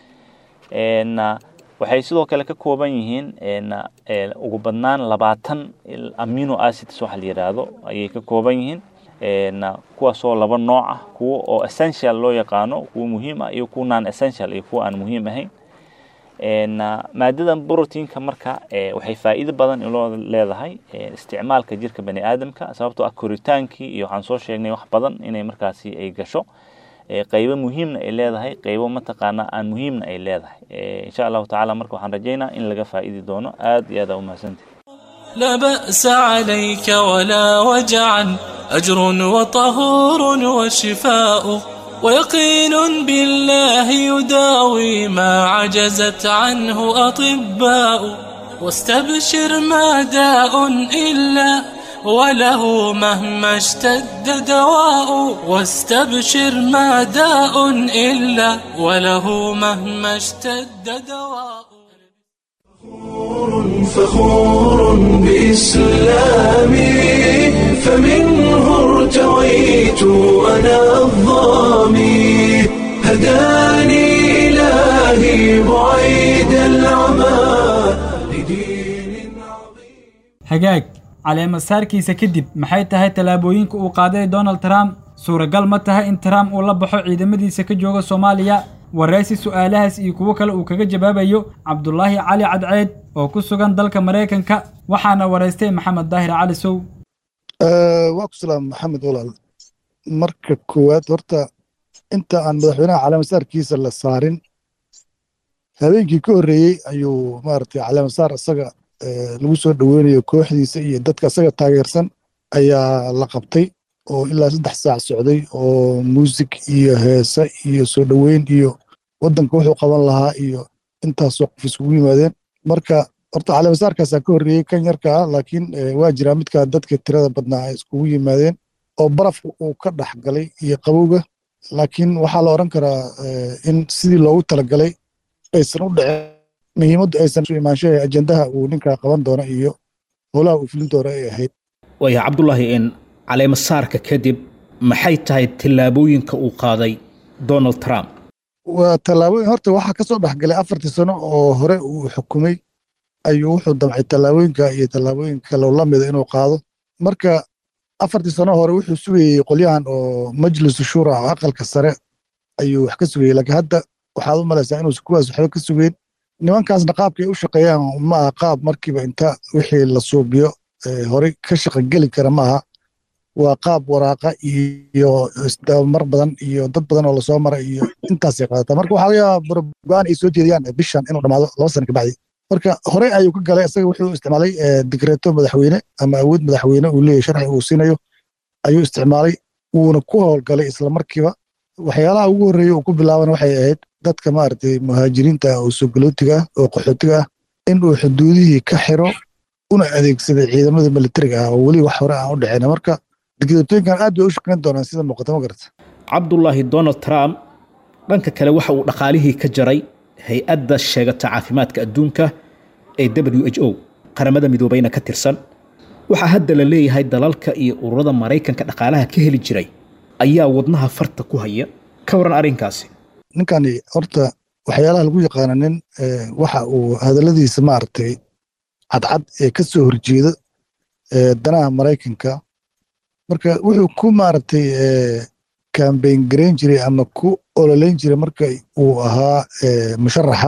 waxay sidoo kale ka kooban yihiin ugu badnaan labaatan amino acids waxa la yidhaahdo ayay ka kooban yihiin kuwaasoo laba nooc ah kuwa oo essential loo yaqaano kuwa muhiim ah iyo kuwa non essential iyo kuwa aan muhiim ahayn maadadan brotiinka marka waxay faa'iido badan iloo leedahay isticmaalka jirka bani aadamka sababtoo ah koritaankii iyo waxaan soo sheegnay wax badan inay markaasi ay gasho qaybo muhiimna ay leedahay qaybo mataqaana aan muhiimna ay leedahay insha allahu tacaala marka waxaan rajaynaa in laga faa'idi doono aad iyo aad aa umahadsantahay لا بأس عليك ولا وجعا أجر وطهور وشفاء ويقين بالله يداوي ما عجزت عنه أطباء واستبشر ما داء إلا وله مهما اشتد دواء واستبشر ما داء إلا وله مهما اشتد دواء فخور بإسلامي فمنه ارتويت أنا الظامي هداني إلهي بعيد العمى hagaag caleemasaarkiisa kadib maxay tahay tallaabooyinka uu qaaday donald trump suuragal ma tahay in trump uu la baxo ciidamadiisa ka jooga soomaaliya waraysi su'aalahaas iyo kuwo kale uu kaga jawaabayo cabdulaahi cali cadceed oo ku sugan dalka maraykanka waxaana waraystay maxamed daahir cali sow waa ku salaam maxamed walaal marka koowaad horta inta aan madaxweynaha caleemasaarkiisa la saarin habeenkii ka horreeyey ayuu maaragtay caleemasaar isaga lagu soo dhoweynayo kooxdiisa iyo dadka isaga taageersan ayaa la qabtay oo ilaa saddex saac socday oo muusig iyo heese iyo soo dhoweyn iyo waddanka wuxuu qaban lahaa iyo intaasoo qof isugu yimaadeen marka horta caleemasaarkaasaa ka horreeyey kan yarka ah laakiin waa jiraa midka dadka tirada badnaa ay iskugu yimaadeen oo barafka uu ka dhex galay iyo qabowga laakiin waxaa la odhan karaa in sidii loogu talagalay aysan u dhicin muhiimaddu aysan u imaanshaha ajendaha uu ninkaa qaban doono iyo howlaha uu fulin doono ay ahayd waaya cabdulaahi in caleemasaarka kadib maxay tahay tallaabooyinka uu qaaday donald trump waa tallaabooyin horta waxaa ka soo dhexgalay afartii sano oo hore uu xukumay ayuu wuxuu damcay tallaabooyinka iyo tallaabooyin kale la mida inuu qaado marka afartii sano hore wuxuu sugayey qolyahan oo majlisu shura oo aqalka sare ayuu wax ka sugayey laakiin hadda waxaad u malaysaa inuusan kuwaas waxba ka sugeyn nimankaasna qaabkay u shaqeeyaan ma aha qaab markiiba inta wixii la suubiyo horey ka shaqogeli kara ma aha waa qaab waraaqa iyo isdabamar badan iyo dad badan oo lasoo mara iyo intaasay qaadataa marka waxaa laga yaabaa go-aan ay soo jeediyaan bishan inuu dhamaado laba sana kabacdi marka horey ayuu ka galay isaga wuxuu isticmaalay digreeto madaxweyne ama awood madaxweyne uu leeyahy sharci uu siinayo ayuu isticmaalay wuuna ku howlgalay isla markiiba waxyaalaha ugu horreeya uu ku bilaabana waxay ahayd dadka maaragtay muhaajiriinta oo sogolootiga ah oo qaxootiga ah in uu xuduudihii ka xiro una adeegsaday ciidamada militariga ah oo weli wax hore aan u dhicin marka digreetooyinkan aad bay u shaqayn doonaan sida muuqata ma garata cabdulaahi donald trump dhanka kale waxa uu dhaqaalihii ka jaray hay-adda sheegata caafimaadka adduunka ee w h o qaramada midoobeyna ka tirsan waxaa hadda la leeyahay dalalka iyo ururada maraykanka dhaqaalaha ka heli jiray ayaa wadnaha farta ku haya ka waran arrinkaasi ninkani horta waxyaalaha lagu yaqaana nin waxa uu hadalladiisa maaragtay cadcad ee ka soo horjeeda danaha maraykanka marka wuxuu ku maaragtay kambayn garayn jiray ama ku ololeyn jiray marka uu ahaa musharaxa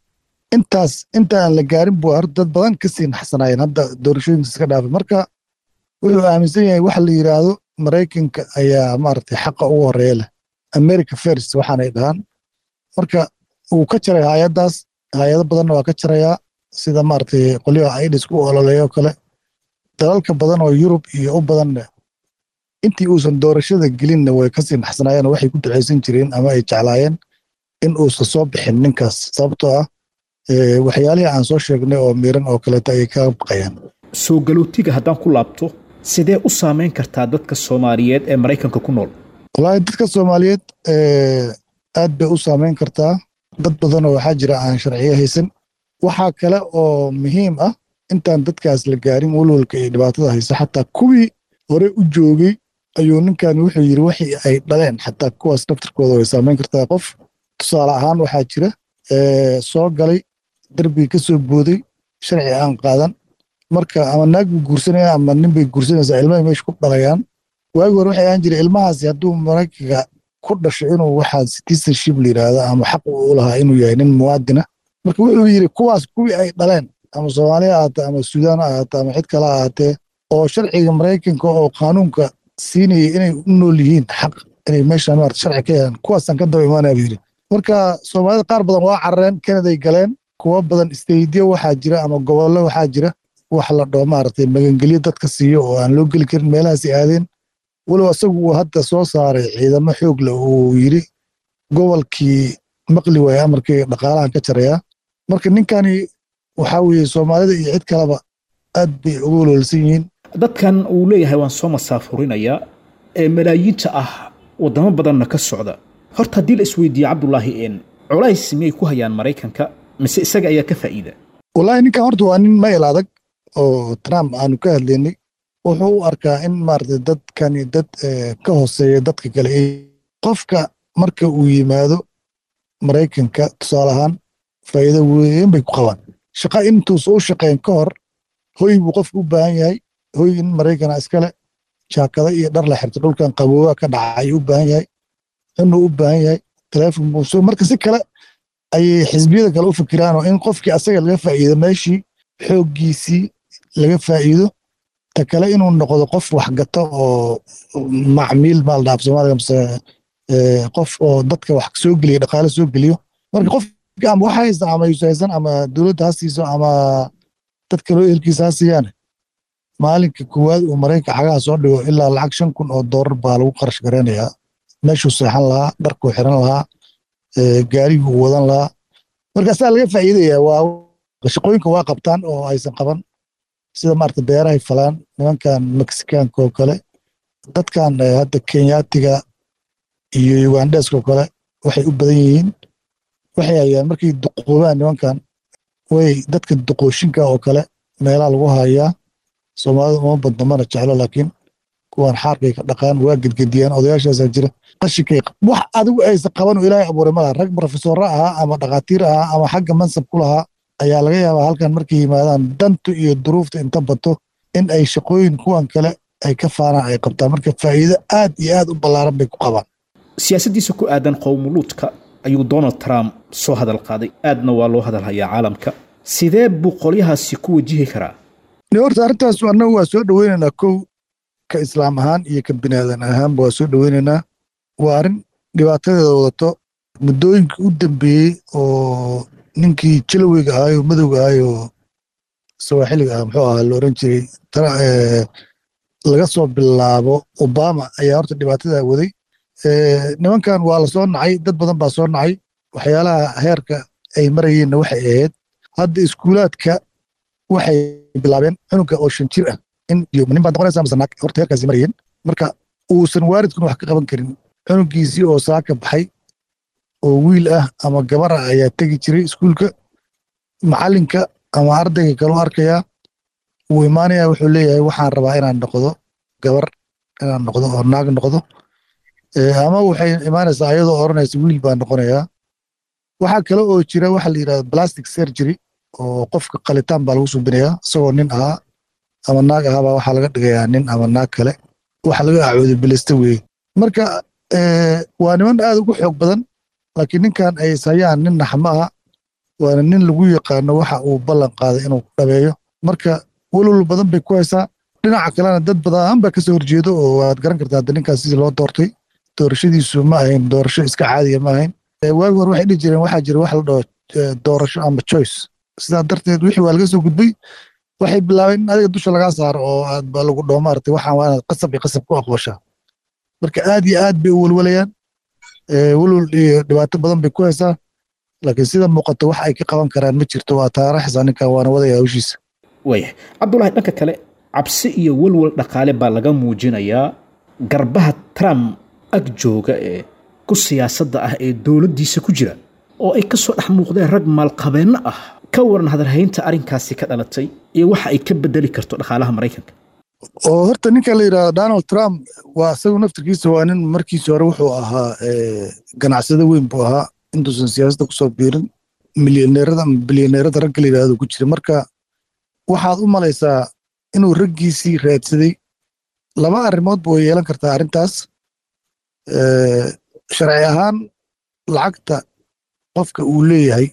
intaas intaan la gaarin buu hor dad badan ka sii naxsanaayeen hadda doorashooyinkiisa ka dhaafay marka wuxuu aaminsan yahay waxa la yidhaahdo maraykanka ayaa maaragtay xaqa ugu horeeya leh america first waxaanay dhahaan marka wuu ka jaray hay-addaas hay-ado badanna waa ka jarayaa sida maaragtay qolyaha aidis ku ololeeyo kale dalalka badan oo yurub iyo u badanna intii uusan doorashada gelinna way kasii naxsanaayeen oo waxay ku ducaysan jireen ama ay jeclaayeen in uusan soo bixin ninkaas sababtoo ah waxyaalihii aan soo sheegnay oo miiran oo kaleeto ayay kaga baqayaan soo galootiga haddaan ku laabto sidee u saamayn kartaa dadka soomaaliyeed ee maraykanka ku nool wallaahi dadka soomaaliyeed aad bay u saamayn kartaa dad badanoo waxaa jira aan sharciyo haysan waxaa kale oo muhiim ah intaan dadkaas la gaarin walwalka iyo dhibaatada haysa xataa kuwii hore u joogay ayuu ninkan wuxuu yidhi wixii ay dhaleen xataa kuwaas naftirkooda way saamayn kartaa qof tusaale ahaan waxaa jira soo galay derbiga ka soo booday sharci aan qaadan marka ama naag buu guursanaya ama nin bay guursanaysaa ilmahay meesha ku dhalayaan waagi hore waxay ahaan jiray ilmahaasi hadduu maraykanka ku dhasho inuu waxaa citizenship la yidhaahdo ama xaq u lahaa inuu yahay nin muwaadina marka wuxuu yidhi kuwaas kuwii ay dhaleen ama soomaaliya ahaatee ama suudaan ha ahaatee ama cid kale ahaatee oo sharciga maraykanka oo qaanuunka siinaya inay u nool yihiin xaq inay meeshaan maarata sharci ka yeelaan kuwaasaan ka daba imaanaya buu yidhi marka soomaalida qaar badan waa carareen kanaday galeen kuwo badan isteydiyo waxaa jira ama gobollo waxaa jira wax la dhoo maaragtay magangelyo dadka siiyo oo aan loo geli karin meelahaasi aadeen walow asagu uu hadda soo saaray ciidamo xoog leh uu yidhi gobolkii maqli waaya amarkii dhaqaalahan ka jarayaa marka ninkani waxaa weeye soomaalida iyo cid kaleba aad bay uga walwalsan yihiin dadkan uu leeyahay waan soo masaafurinayaa ee malaayiinta ah waddamo badanna ka socda horta haddii la isweydiiye cabdulaahi een culays miyay ku hayaan maraykanka mise isaga ayaa ka faa'iida wallaahi ninkan horta waa nin mayl adag oo trump aanu ka hadlaynay wuxuu u arkaa in maaragtay dadkani dad ka hooseeya dadka kale qofka marka uu yimaado maraykanka tusaale ahaan faa'iido weyn bay ku qabaan shaqa intuusa u shaqeyn ka hor hoy buu qofku u baahan yahay hoy in maraykana iskale jaakada iyo dhar la xirto dhulkan qabooba ka dhaca ayuu u baahan yahay cunuu u baahan yahay taleefon buu soo marka si kale ayay xisbiyada kale u fikiraan oo in qofkii asaga laga faa'iido meeshii xooggiisii laga faa'iido ta kale inuu noqdo qof waxgato oo macmiil maal dhaaf soomaaliga mise qof oo dadka wax soo geliya dhaqaale soo geliyo marka qofki ama wax haysta ama yuusa haysan ama dowladda ha siiso ama dad kaloo ehelkiisa ha siiyaan maalinka koowaad uu maraykanka xagaha soo dhigo ilaa lacag shan kun oo doolar baa lagu qarash garaynayaa meeshuu seexan lahaa dharkuu xiran lahaa gaariguu wadan lahaa marka asaa laga faa'iidaya waa shaqooyinka waa qabtaan oo aysan qaban sida maarata beerahay falaan nimankan mexicaanka oo kale dadkan hadda kenyaatiga iyo ugandheska oo kale waxay u badan yihiin waxay hayaan markay duqoobaan nimankan way dadka duqooshinka oo kale meelaha lagu hayaa soomaalida uma badno mana jeclo laakiin kuwan xaarkay ka dhaqaan waa gedgediyaan odayaashaasaa jira qashinkay wax adigu aysan qaban oo ilaahay abuuray malaha rag profesorra ahaa ama dhakhaatiir ahaa ama xagga mansab ku lahaa ayaa laga yaabaa halkan markay yimaadaan dantu iyo duruufta inta bato in ay shaqooyin kuwan kale ay ka faanaan ay qabtaan marka faa'iido aad iyo aad u ballaaran bay ku qabaan siyaasaddiisa ku aadan qowmuluudka ayuu donald trump soo hadal qaaday aadna waa loo hadal hayaa caalamka sidee buu qolyahaasi ku wajihi karaa horta arrintaas annagu waa soo dhoweynaynaa kow ka islaam ahaan iyo ka binaadan ahaanba waa soo dhoweynaynaa waa arrin dhibaatadeeda wadato muddooyinkii u dambeeyey oo ninkii jaloweyga ahaayoo madowga ahaayoo sawaaxiliga ah muxuu ahaa la oran jiray laga soo bilaabo obama ayaa horta dhibaatadaa waday nimankan waa la soo nacay dad badan baa soo nacay waxyaalaha heerka ay marayeenna waxay ahayd hadda iskuulaadka waxay bilaabeen cunuga oo shan jir ah in iyo nin baad noqonaysaa mise naag horta heerkaasi marayeen marka uusan waalidkuna wax ka qaban karin cunugiisii oo saaka baxay oo wiil ah ama gabar ah ayaa tegi jiray iskuulka macallinka ama ardayga kaloo arkayaa wuu imaanayaa wuxuu leeyahay waxaan rabaa inaan noqdo gabar inaan noqdo oo naag noqdo ama waxay imaanaysaa ayadoo odhanaysa wiil baan noqonayaa waxaa kale oo jira waxa la yidhahda plastic surgery oo qofka qalitaan baa lagu subinayaa isagoo nin ahaa ama naag ahaabaa waxaa laga dhigayaa nin ama naag kale waxa laga acooday bilista weeye marka waa niman aad ugu xoog badan laakiin ninkan ay ishayaan nin naxma aha waana nin lagu yaqaano waxa uu ballan qaaday inuu dhabeeyo marka welwal badan bay ku haysaa dhinaca kalena dad badan baa kasoo horjeedo oo waad garan kartaa hadda ninkaas sidii loo doortay doorashadiisu ma ahayn doorasho iska caadiya ma ahayn waagi hore waxay dhihi jireen waxaa jira wax la dhaho eh, doorasho ama choice sidaa darteed wixii waa laga soo gudbay waxay bilaabeen in adiga dusha lagaa saaro oo aad ba lagu dhaho maaragtay waxaan waa inaad qasab iyo qasab ku aqbashaa marka aad iyo aad bay u welwalayaan Eh, welwel iyo dhibaato badan bay ku haysaa laakiin sida muuqata wax ay ka qaban karaan ma jirto waa taaraxisa ninkan waana wadaya hawshiisa waayahay cabdulaahi dhanka kale cabsi iyo walwal dhaqaale baa laga muujinayaa garbaha trump ag jooga ee ku siyaasadda ah ee dowladdiisa ku jira oo ay ka soo dhex muuqdeen rag maalqabeenno ah ka waran hadalhaynta arrinkaasi ka dhalatay iyo waxa ay ka bedeli karto dhaqaalaha maraykanka oo horta ninka la yidhahdo donald trump waa isagu naftirkiisa waa nin markiisi hore wuxuu ahaa eh, ganacsado weyn buu ahaa intuusan siyaasadda kusoo biirin milyaneerada ama bilyaneerada ragga la yidhahdo ku jira marka waxaad u malaysaa inuu raggiisii raadsaday laba arrimood ba way yeelan kartaa arrintaas Eh, sharci ahaan lacagta qofka uu leeyahay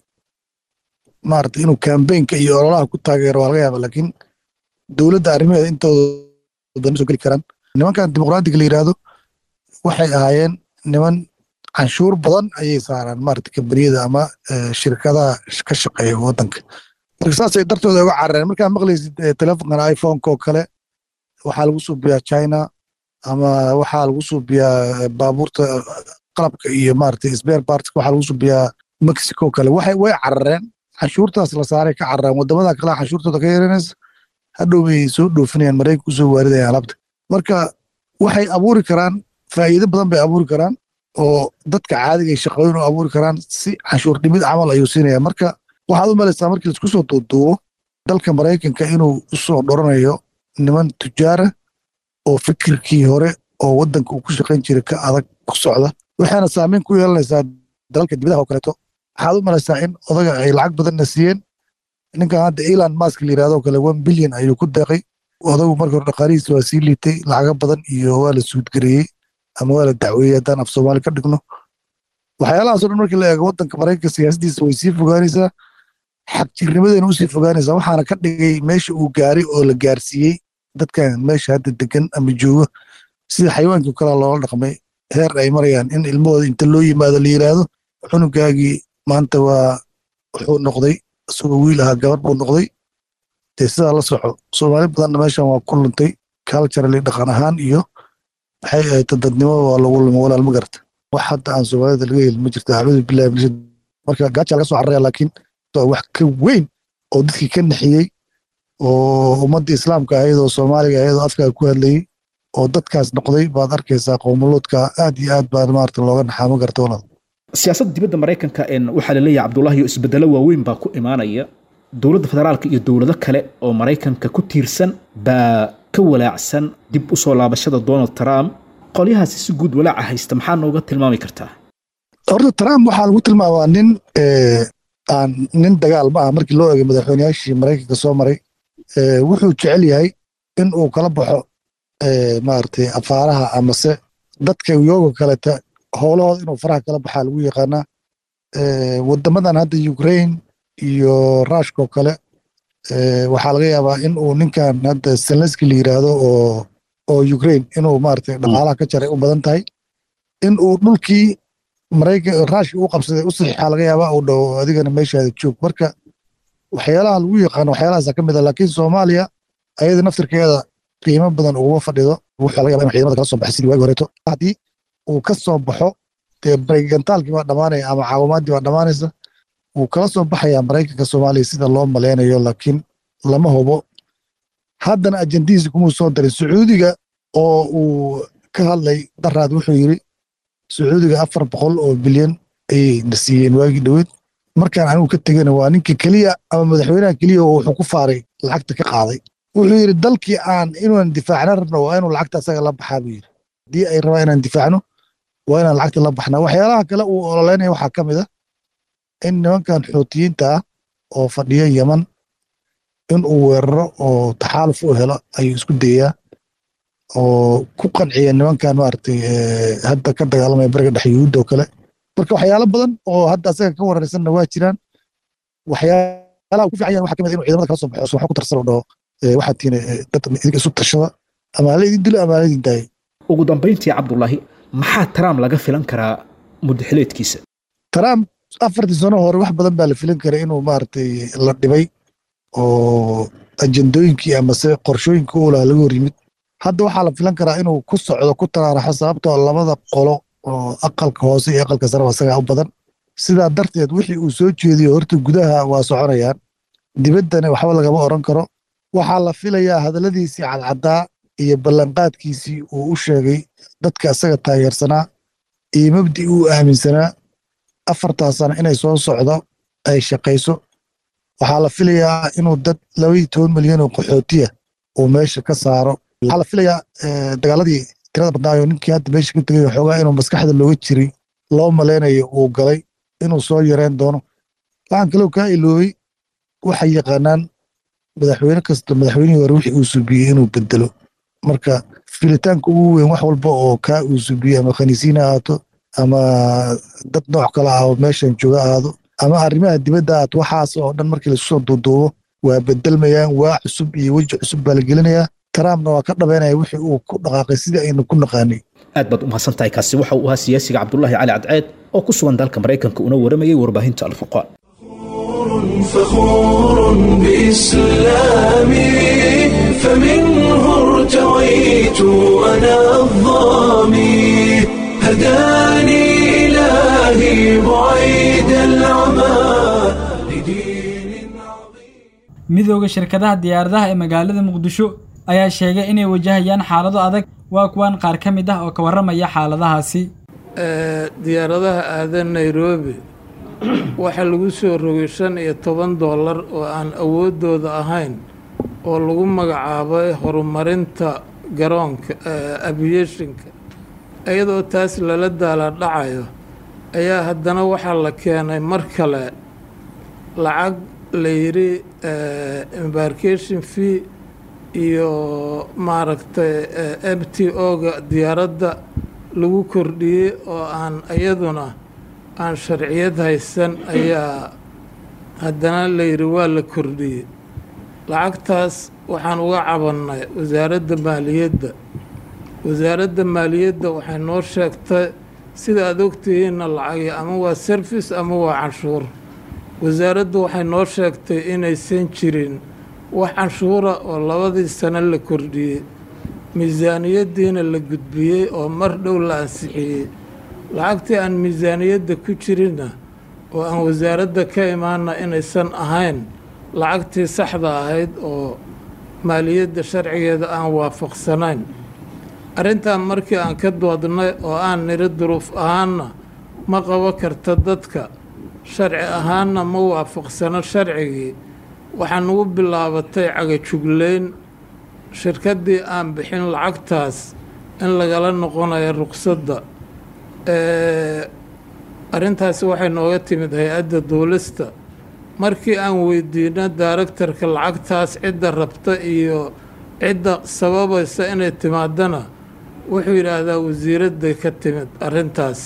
maarata inuu kambeynka iyo ololaha ku taageero waa laga yaaba laakiin dowladda arrimaheeda intooda badan ma soo geli karaan nimankan dimuqraadiga la yidhaahdo waxay ahaayeen niman canshuur badan ayay saaraan maarata kambaniyada ama eh, shirkadaha ka shaqeeya waddanka marka saasay dartooda uga carareen markaa maqlaysid eh, telefonkan iphoneka oo kale waxaa lagu suubiyaa china ama waxaa lagu suubiyaa eh, baabuurta eh, qalabka iyo maarata spare parts waxaa lagu suubiyaa mexico oo kale waxay way carareen canshuurtaas la saaray ka carareen wadamada kale canshuurtooda ka yaranaysa hadhow bay soo dhoofinayaan maraykanka kusoo waaridayaan alaabta marka waxay abuuri karaan faa'iido badan bay abuuri karaan oo dadka caadiga ay shaqooyin u abuuri karaan si canshuur dhimid camal ayuu siinaya marka waxaad u malaysaa markii laisku soo duuduubo dalka maraykanka inuu usoo dhoranayo niman tujaara oo fikirkii hore oo waddanka uu ku shaqayn jiray ka adag ku socda waxayna saameyn ku yeelanaysaa dalalka dibadaha oo kaleeto waxaad u malaysaa in odaga ay lacag badanna siiyeen ninkan hadda elon musk la yidhahdo oo kale one billion ayuu ku deeqay odagu marka hore dhaqaalihiisa waa sii liitay lacago badan iyo waa la suudgareeyey ama waa la dacweeyey haddaan af soomaali ka dhigno waxyaalahaas oo dhan markii la eego waddanka maraykanka siyaasaddiisa way sii fogaanaysaa xagjirnimadeena usii fogaanaysaa waxaana ka dhigay meesha uu gaaray oo la gaarsiiyey dadkan meesha hadda degan ama joogo sida xayawaankii kale loola dhaqmay heer ay marayaan in ilmahooda inta loo yimaado la yidhaahdo cunugaagii maanta waa wuxuu noqday isagoo wiil ahaa gabar buu noqday dee sidaa la soco soomaali badanna meeshan waa ku luntay culturally dhaqan ahaan iyo maxay ahayd dadnimo waa lagu lumo walaal ma garata wax hadda aan soomaalida laga helin ma jirto acuudu billahi min shar marka gaaja laga soo cararaya laakiin waa wax ka weyn oo dadkii ka naxiyey oo ummadda islaamka ahayd oo soomaaliga ahayd oo afkaa ku hadlayey oo dadkaas noqday baad arkaysaa qowmuluudka aad iyo aad baa maarata looga naxaa ma garta walaal siyaasadda dibadda maraykanka een waxaa la leeyahay cabdulaahi isbedelo waaweyn baa ku imaanaya dowladda federaalka iyo dowlado kale oo maraykanka ku tiirsan baa ka walaacsan dib u soo laabashada donald trump qolyahaasi si guud walaaca haysta maxaa nooga tilmaami kartaa horta trump waxaa lagu tilmaamaa nin eh, aan nin dagaal ma ah markii loo eegay madaxweyneyaashii maraykanka soo maray Eh, wuxuu jecel yahay in uu kala baxo eh, maaragtay afaaraha amase dadka yooga kaleta howlahooda inuu faraha kala baxaa lagu yaqaanaa Eh, wadamadan hadda ukraine iyo rushka oo kale eh, waxaa laga yaabaa in uu ninkan hadda zelenski la yiraahdo oo oo ukraine inuu maaragtay dhaqaalaha ka jaray u badan tahay in uu dhulkii maraykan rushka u qabsaday u saxiixaa laga yaabaa uu dhaho adigana meeshaada joog marka waxyaalaha lagu yaqaano waxyaalahaasa ka mid a laakiin soomaaliya ayada naftirkeeda qiimo badan uguma fadhido waxaa laga yaba in ciidamada kala soo baxay sidii waagi horeeto haddii uu ka soo baxo dee baregantaalkii baa dhammaanaya ama caawimaadii baa dhammaanaysa wuu kala soo baxayaa maraykanka soomaaliya sida loo maleynayo laakiin lama hubo haddana ajandihiisa kumuu soo darin sacuudiga oo uu ka hadlay daraad wuxuu yiri sacuudiga afar boqol oo bilyan ayay na siiyeen waagii dhoweed markaan anigu ka tegana waa ninka keliya ama madaxweynaha keliya oo wuxuu ku faaray lacagta ka qaaday wuxuu yidhi dalkii aan inuunan difaacna rabno waa inuu lacagta asaga la baxaa buu yidhi haddii ay rabaan inaan difaacno waa inaan lacagta la baxnaa waxyaalaha kale uu ololeynaya waxaa ka mid a in nimankan xuutiyiinta ah oo fadhiya yeman in uu weeraro oo taxaaluf u helo ayuu isku dayaa oo ku qanciya nimankan maaragtay hadda ka dagaalamaya bariga dhex yuhuudda oo kale marka waxyaalo badan oo hadda asaga ka wararsanna waa jiraan waxyaalaha ku fiican yahan waxaa ka mid a inuu ciidamada kala soo baxo wax ku tarsano dhaho waxaad tihiin dad idinka isu tashada ama hala idin dilo ama hala idin daayo ugu dambayntii cabdulaahi maxaa trump laga filan karaa muddaxileedkiisa trump afartii sano hore wax badan baa la filin karay inuu maaragtay la dhibay oo ajendooyinkii amase qorshooyinka u laha laga hor yimid hadda waxaa la filan karaa inuu ku socdo ku taraaraxo sababtoo labada qolo oo aqalka hoose iyo aqalka sareba isagaa u badan sidaa darteed wixii uu soo jeediyo horta gudaha waa soconayaan dibaddana waxba lagama oran karo waxaa la filayaa hadalladiisii cadcaddaa iyo ballanqaadkiisii uu u sheegay dadka isaga taageersanaa iyo mabdi uu aaminsanaa afartaa sano inay soo socdo ay shaqayso waxaa la filayaa inuu dad labaiyo toban milyan oo qaxootiya uu meesha ka saaro waxaa la filayaa dagaaladii tirada badnaayo ninkii hadda meesha ka tegay xoogaa inuu maskaxda looga jiray loo malaynayo uu galay inuu soo yareen doono waxaan kaloo kaa iloobay waxay yaqaanaan madaxweyne kasta madaxweynihii hore wixii uu subiyey inuu bedelo marka filitaanka ugu weyn wax walba oo kaa uu subiyey ama khaniisiin ha ahaato ama dad nooc kale ah oo meeshan jooga ahaado ama arrimaha dibadda ahaato waxaas oo dhan markii laisku soo duuduubo waa bedelmayaan waa cusub iyo weji cusub baa la gelinayaa trumpna waa ka dhabeynaya wixii uu ku dhaqaaqay sidii aynu ku naqaanay aad baad u mahadsan tahay kaasi waxa uu ahaa siyaasiga cabdulaahi cali cadceed oo ku sugan dalka maraykanka una waramayay warbaahinta alfurqaan فخور بإسلامي فمنه ارتويت أنا الظامي هداني إلهي بعيد العمى midooda shirkadaha diyaaradaha ee magaalada muqdisho ayaa sheegay inay wajahayaan xaalado adag waa kuwan qaar ka mid ah oo ka warramaya xaaladahaasi diyaaradaha aada nairobi waxaa lagu soo rogay shan iyo toban dollar oo aan awooddooda ahayn oo lagu magacaabay horumarinta garoonka aviationka iyadoo taas lala daala dhacayo ayaa haddana waxaa la keenay mar kale lacag la yidhi embarcation fee iyo maaragtay m t o-ga diyaaradda lagu kordhiyey oo aan iyaduna aan sharciyad haysan ayaa haddana la yidhi waa la kordhiyey lacagtaas waxaan uga cabannay wasaaradda maaliyadda wasaaradda maaliyadda waxay noo sheegtay sida aad ogtihiinna lacagi ama waa service ama waa canshuur wasaaraddu waxay noo sheegtay inaysan jirin wax canshuura oo labadii sano la kordhiyey miisaaniyaddiina la gudbiyey oo mar dhow la ansixiyey lacagtii aan miisaaniyadda ku jirinna oo aan wasaaradda ka imaana inaysan ahayn lacagtii saxda ahayd oo maaliyadda sharcigeeda aan waafaqsanayn arrintan markii aan ka doodnay oo aan niri duruuf ahaanna ma qabo karta dadka sharci ahaanna ma waafaqsano sharcigii waxaa nugu bilaabatay cagajugleyn shirkaddii aan bixin lacagtaas in lagala noqonayo ruqsadda arrintaasi waxay nooga timid hay-adda duulista markii aan weydiino daaragtarka lacagtaas cidda rabta iyo cidda sababaysa inay timaadana wuxuu yidhaahdaa wasiiradday ka timid arrintaas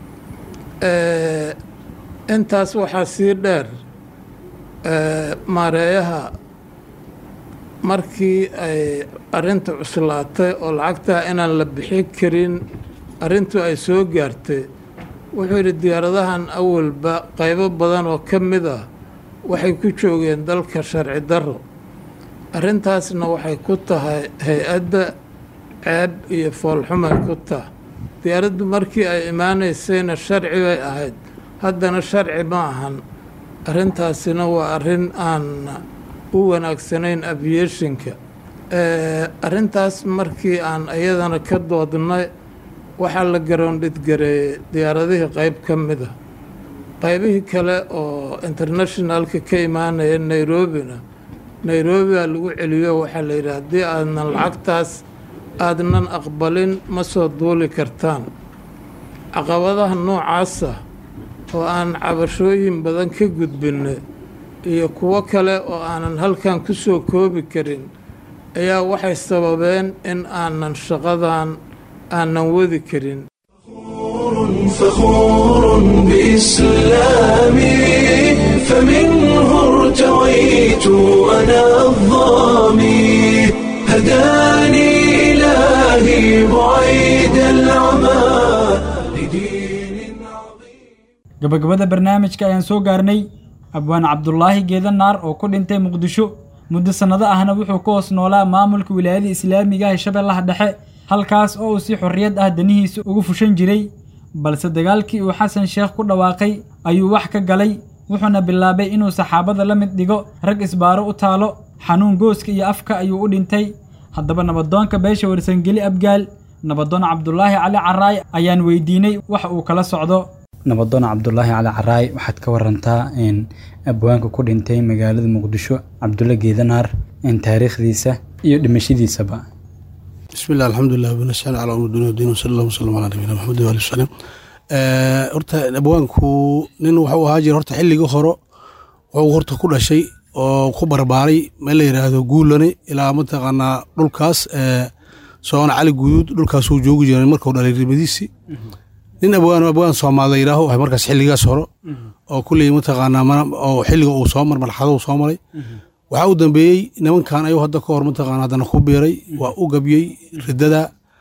intaas waxaa sii dheer maareeyaha markii ay arrinta cuslaatay oo lacagtaa inaan la bixin karin arrintu ay soo gaartay wuxuu yidhi diyaaradahan awalba qaybo badan oo ka mid ah waxay ku joogeen dalka sharci darro arrintaasna waxay ku tahay hay-adda ceeb iyo foolxumay ku taha diyaaraddu markii ay imaanaysayna sharci bay ahayd haddana sharci ma ahan arrintaasina waa arrin aan u wanaagsanayn aviationka arrintaas markii aan iyadana ka doodnay waxaa la garoondhidgareeyey diyaaradihii qayb ka mid a qaybihii kale oo internationalka ka imaanaya nairobina nairobia lagu celiyo waxaa la yidhi haddii aadnan lacagtaas aadnan aqbalin ma soo duuli kartaan caqabadaha noocaasa oo aan cabashooyin badan ka gudbinay iyo kuwo kale oo aanan halkan ku soo koobi karin ayaa waxay sababeen in aanan shaqadan aanan wadi karin فخور بإسلامي فمنه ارتويت أنا الظامي هداني إلهي بعيد العمى gabagabada barnaamijka ayaan soo gaarnay abwaan cabdulaahi geedanaar oo ku dhintay muqdisho muddo sannado ahna wuxuu ka hoos noolaa maamulka wilaayada islaamiga ee shabeellaha dhexe halkaas oo uu si xorriyad ah danihiisa ugu fushan jiray balse dagaalkii uu xasan sheekh ku dhawaaqay ayuu wax ka galay wuxuuna bilaabay inuu saxaabada la mid dhigo rag isbaaro u taalo xanuun gooska iyo afka ayuu u dhintay haddaba nabadoonka beesha warsangeli abgaal nabadoon cabdulaahi cali caraay ayaan weydiinay wax uu kala socdo nabadoon cabdulaahi cali caraay waxaad ka warantaa in abwaanka ku dhintay magaalada muqdisho cabdulle geedanaar in taariikhdiisa iyo dhimashadiisaba بسم الله الحمد لله ونسأل على أمر الدنيا والدين وصلى الله وسلم على نبينا محمد وآله وسلم horta abwaanku nin wuxuu ahaa jira horta xilligii hore wuxuu horta ku dhashay oo ku barbaaray meel la yidhaahdo guulane ilaa mataqaanaa dhulkaas soona cali guduud dhulkaasuu joogi jiray markuu dhalay rimadiisii nin abwaan abwaan soomaali yidhaaho ahay markaas xilligaas hore oo kulley mataqaanaa oo xilliga uu soo mar marxado uu soo maray waxaa u dambeeyey nimankan ayuu hadda ka hor mataqaana haddana ku biiray waa u gabyey riddada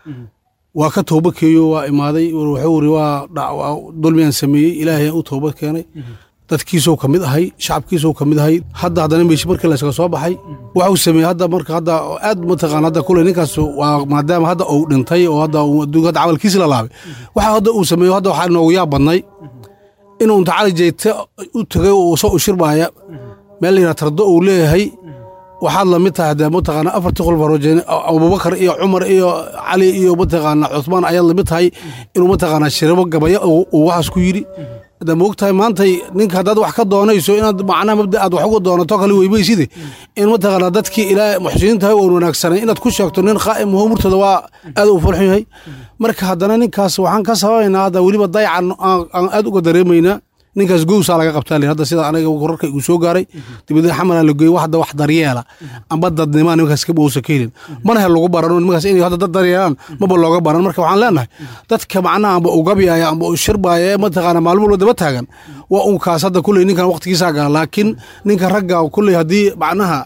waa ka tooba keeyo waa imaaday wuxuu iri waa dulmiyan sameeyey ilaahay u tooba keenay dadkiisuu ka mid ahay shacabkiisuu ka mid ahay hadda haddana meeshi markii laysaga soo baxay waxuu sameeyey hadda marka hadda aad mataqaana hadda kule ninkaas waa maadaama hadda uu dhintay oo hadda adduunka hadda camalkiisi la laabay waxa hadda uu sameeyo hadda waxaa noogu yaab badnay inuu inta cali jeyte u tagay oo soo ushirbaaya meel layidhaha tardo uu leeyahay waxaad lamid tahay hadee mataqaana afartii khulfa rojeen abubakar iyo cumar iyo cali iyo mataqaana cuthmaan ayaad lamid tahay inuu mataqaana shirabo gabaya uu waxaas ku yidhi hadda moog tahay maantay ninka haddaad wax ka doonayso inaad macnaha mabda aad wax uga doonato kale weybayside in mataqaana dadkii ilaa muxsiniin tahay oon wanaagsanay inaad ku sheegto nin qaa'im ho murtada waa aad u falxun yahay marka haddana ninkaas waxaan ka sababaynaa hadda weliba dayacan aan aad uga dareemaynaa ninkaas gowsaa laga qabtaa li hadda sida aniga wararka igu soo gaaray dibadna xamala la geeyey hadda wax daryeela amba dadnimaa nimankaas ka bowsa ka helin mana hel lagu barano nimankaas inay hadda dad daryeelaan maba looga baran marka waxaan leenahay dadka macnaha amba u gabyaaya amba u shirbaaya ee mataqaana maalmo walba daba taagan waa unkaas hadda kulley ninkan waqtigiisaa gala laakiin ninka ragga kulley haddii macnaha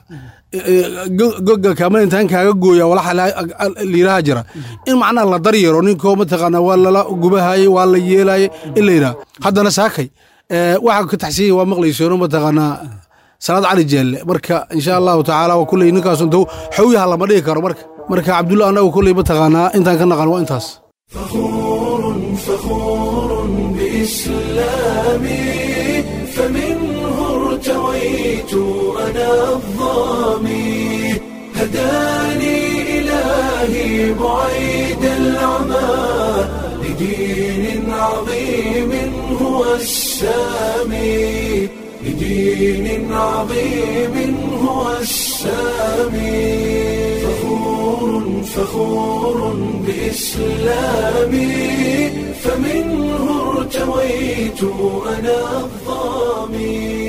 goga kaama intaan kaaga gooya walaxa layidhaha jira in macnaha la daryeero ninkoo mataqaana waa lala gubahayey waa la yeelayey in la yidhaha haddana saakay waxaa ka taxsiiya waa maqlayseeno mataqaanaa salaad cali jeelle marka insha allahu tacaala waa kulley ninkaas intuu xawyaha lama dhigi karo marka marka cabdulla annagu kulley mataqaanaa intaan ka naqan waa intaas فخور بإسلامي فمنه ارتويت أنا الظامي هداني إلهي بعيد العمى لدين عظيم هو السامي لدين عظيم هو السامي فخور فخور بإسلامي فمنه ارتويت أنا الظامي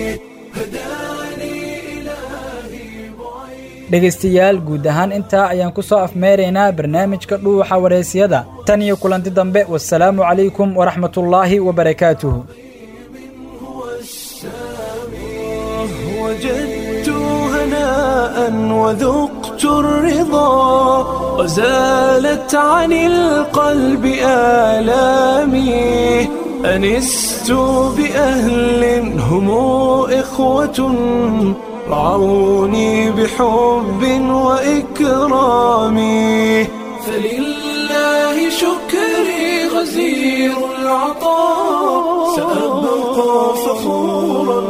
dhegaystayaal guud ahaan intaa ayaan ku soo afmeeraynaa barnaamijka dhuuxa wareysiyada tan iyo kulanti dambe wasalaamu calaykum waraxmatullaahi wabarakaatuhu وجدت هناء وذقت الرضا وزالت عن القلب آلامي أنست بأهل هم إخوة رعوني بحب وإكرام فلله شكري غزير العطاء سأبقى فخورا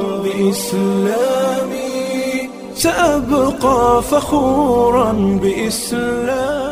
بإسلامي سأبقى فخورا بإسلامي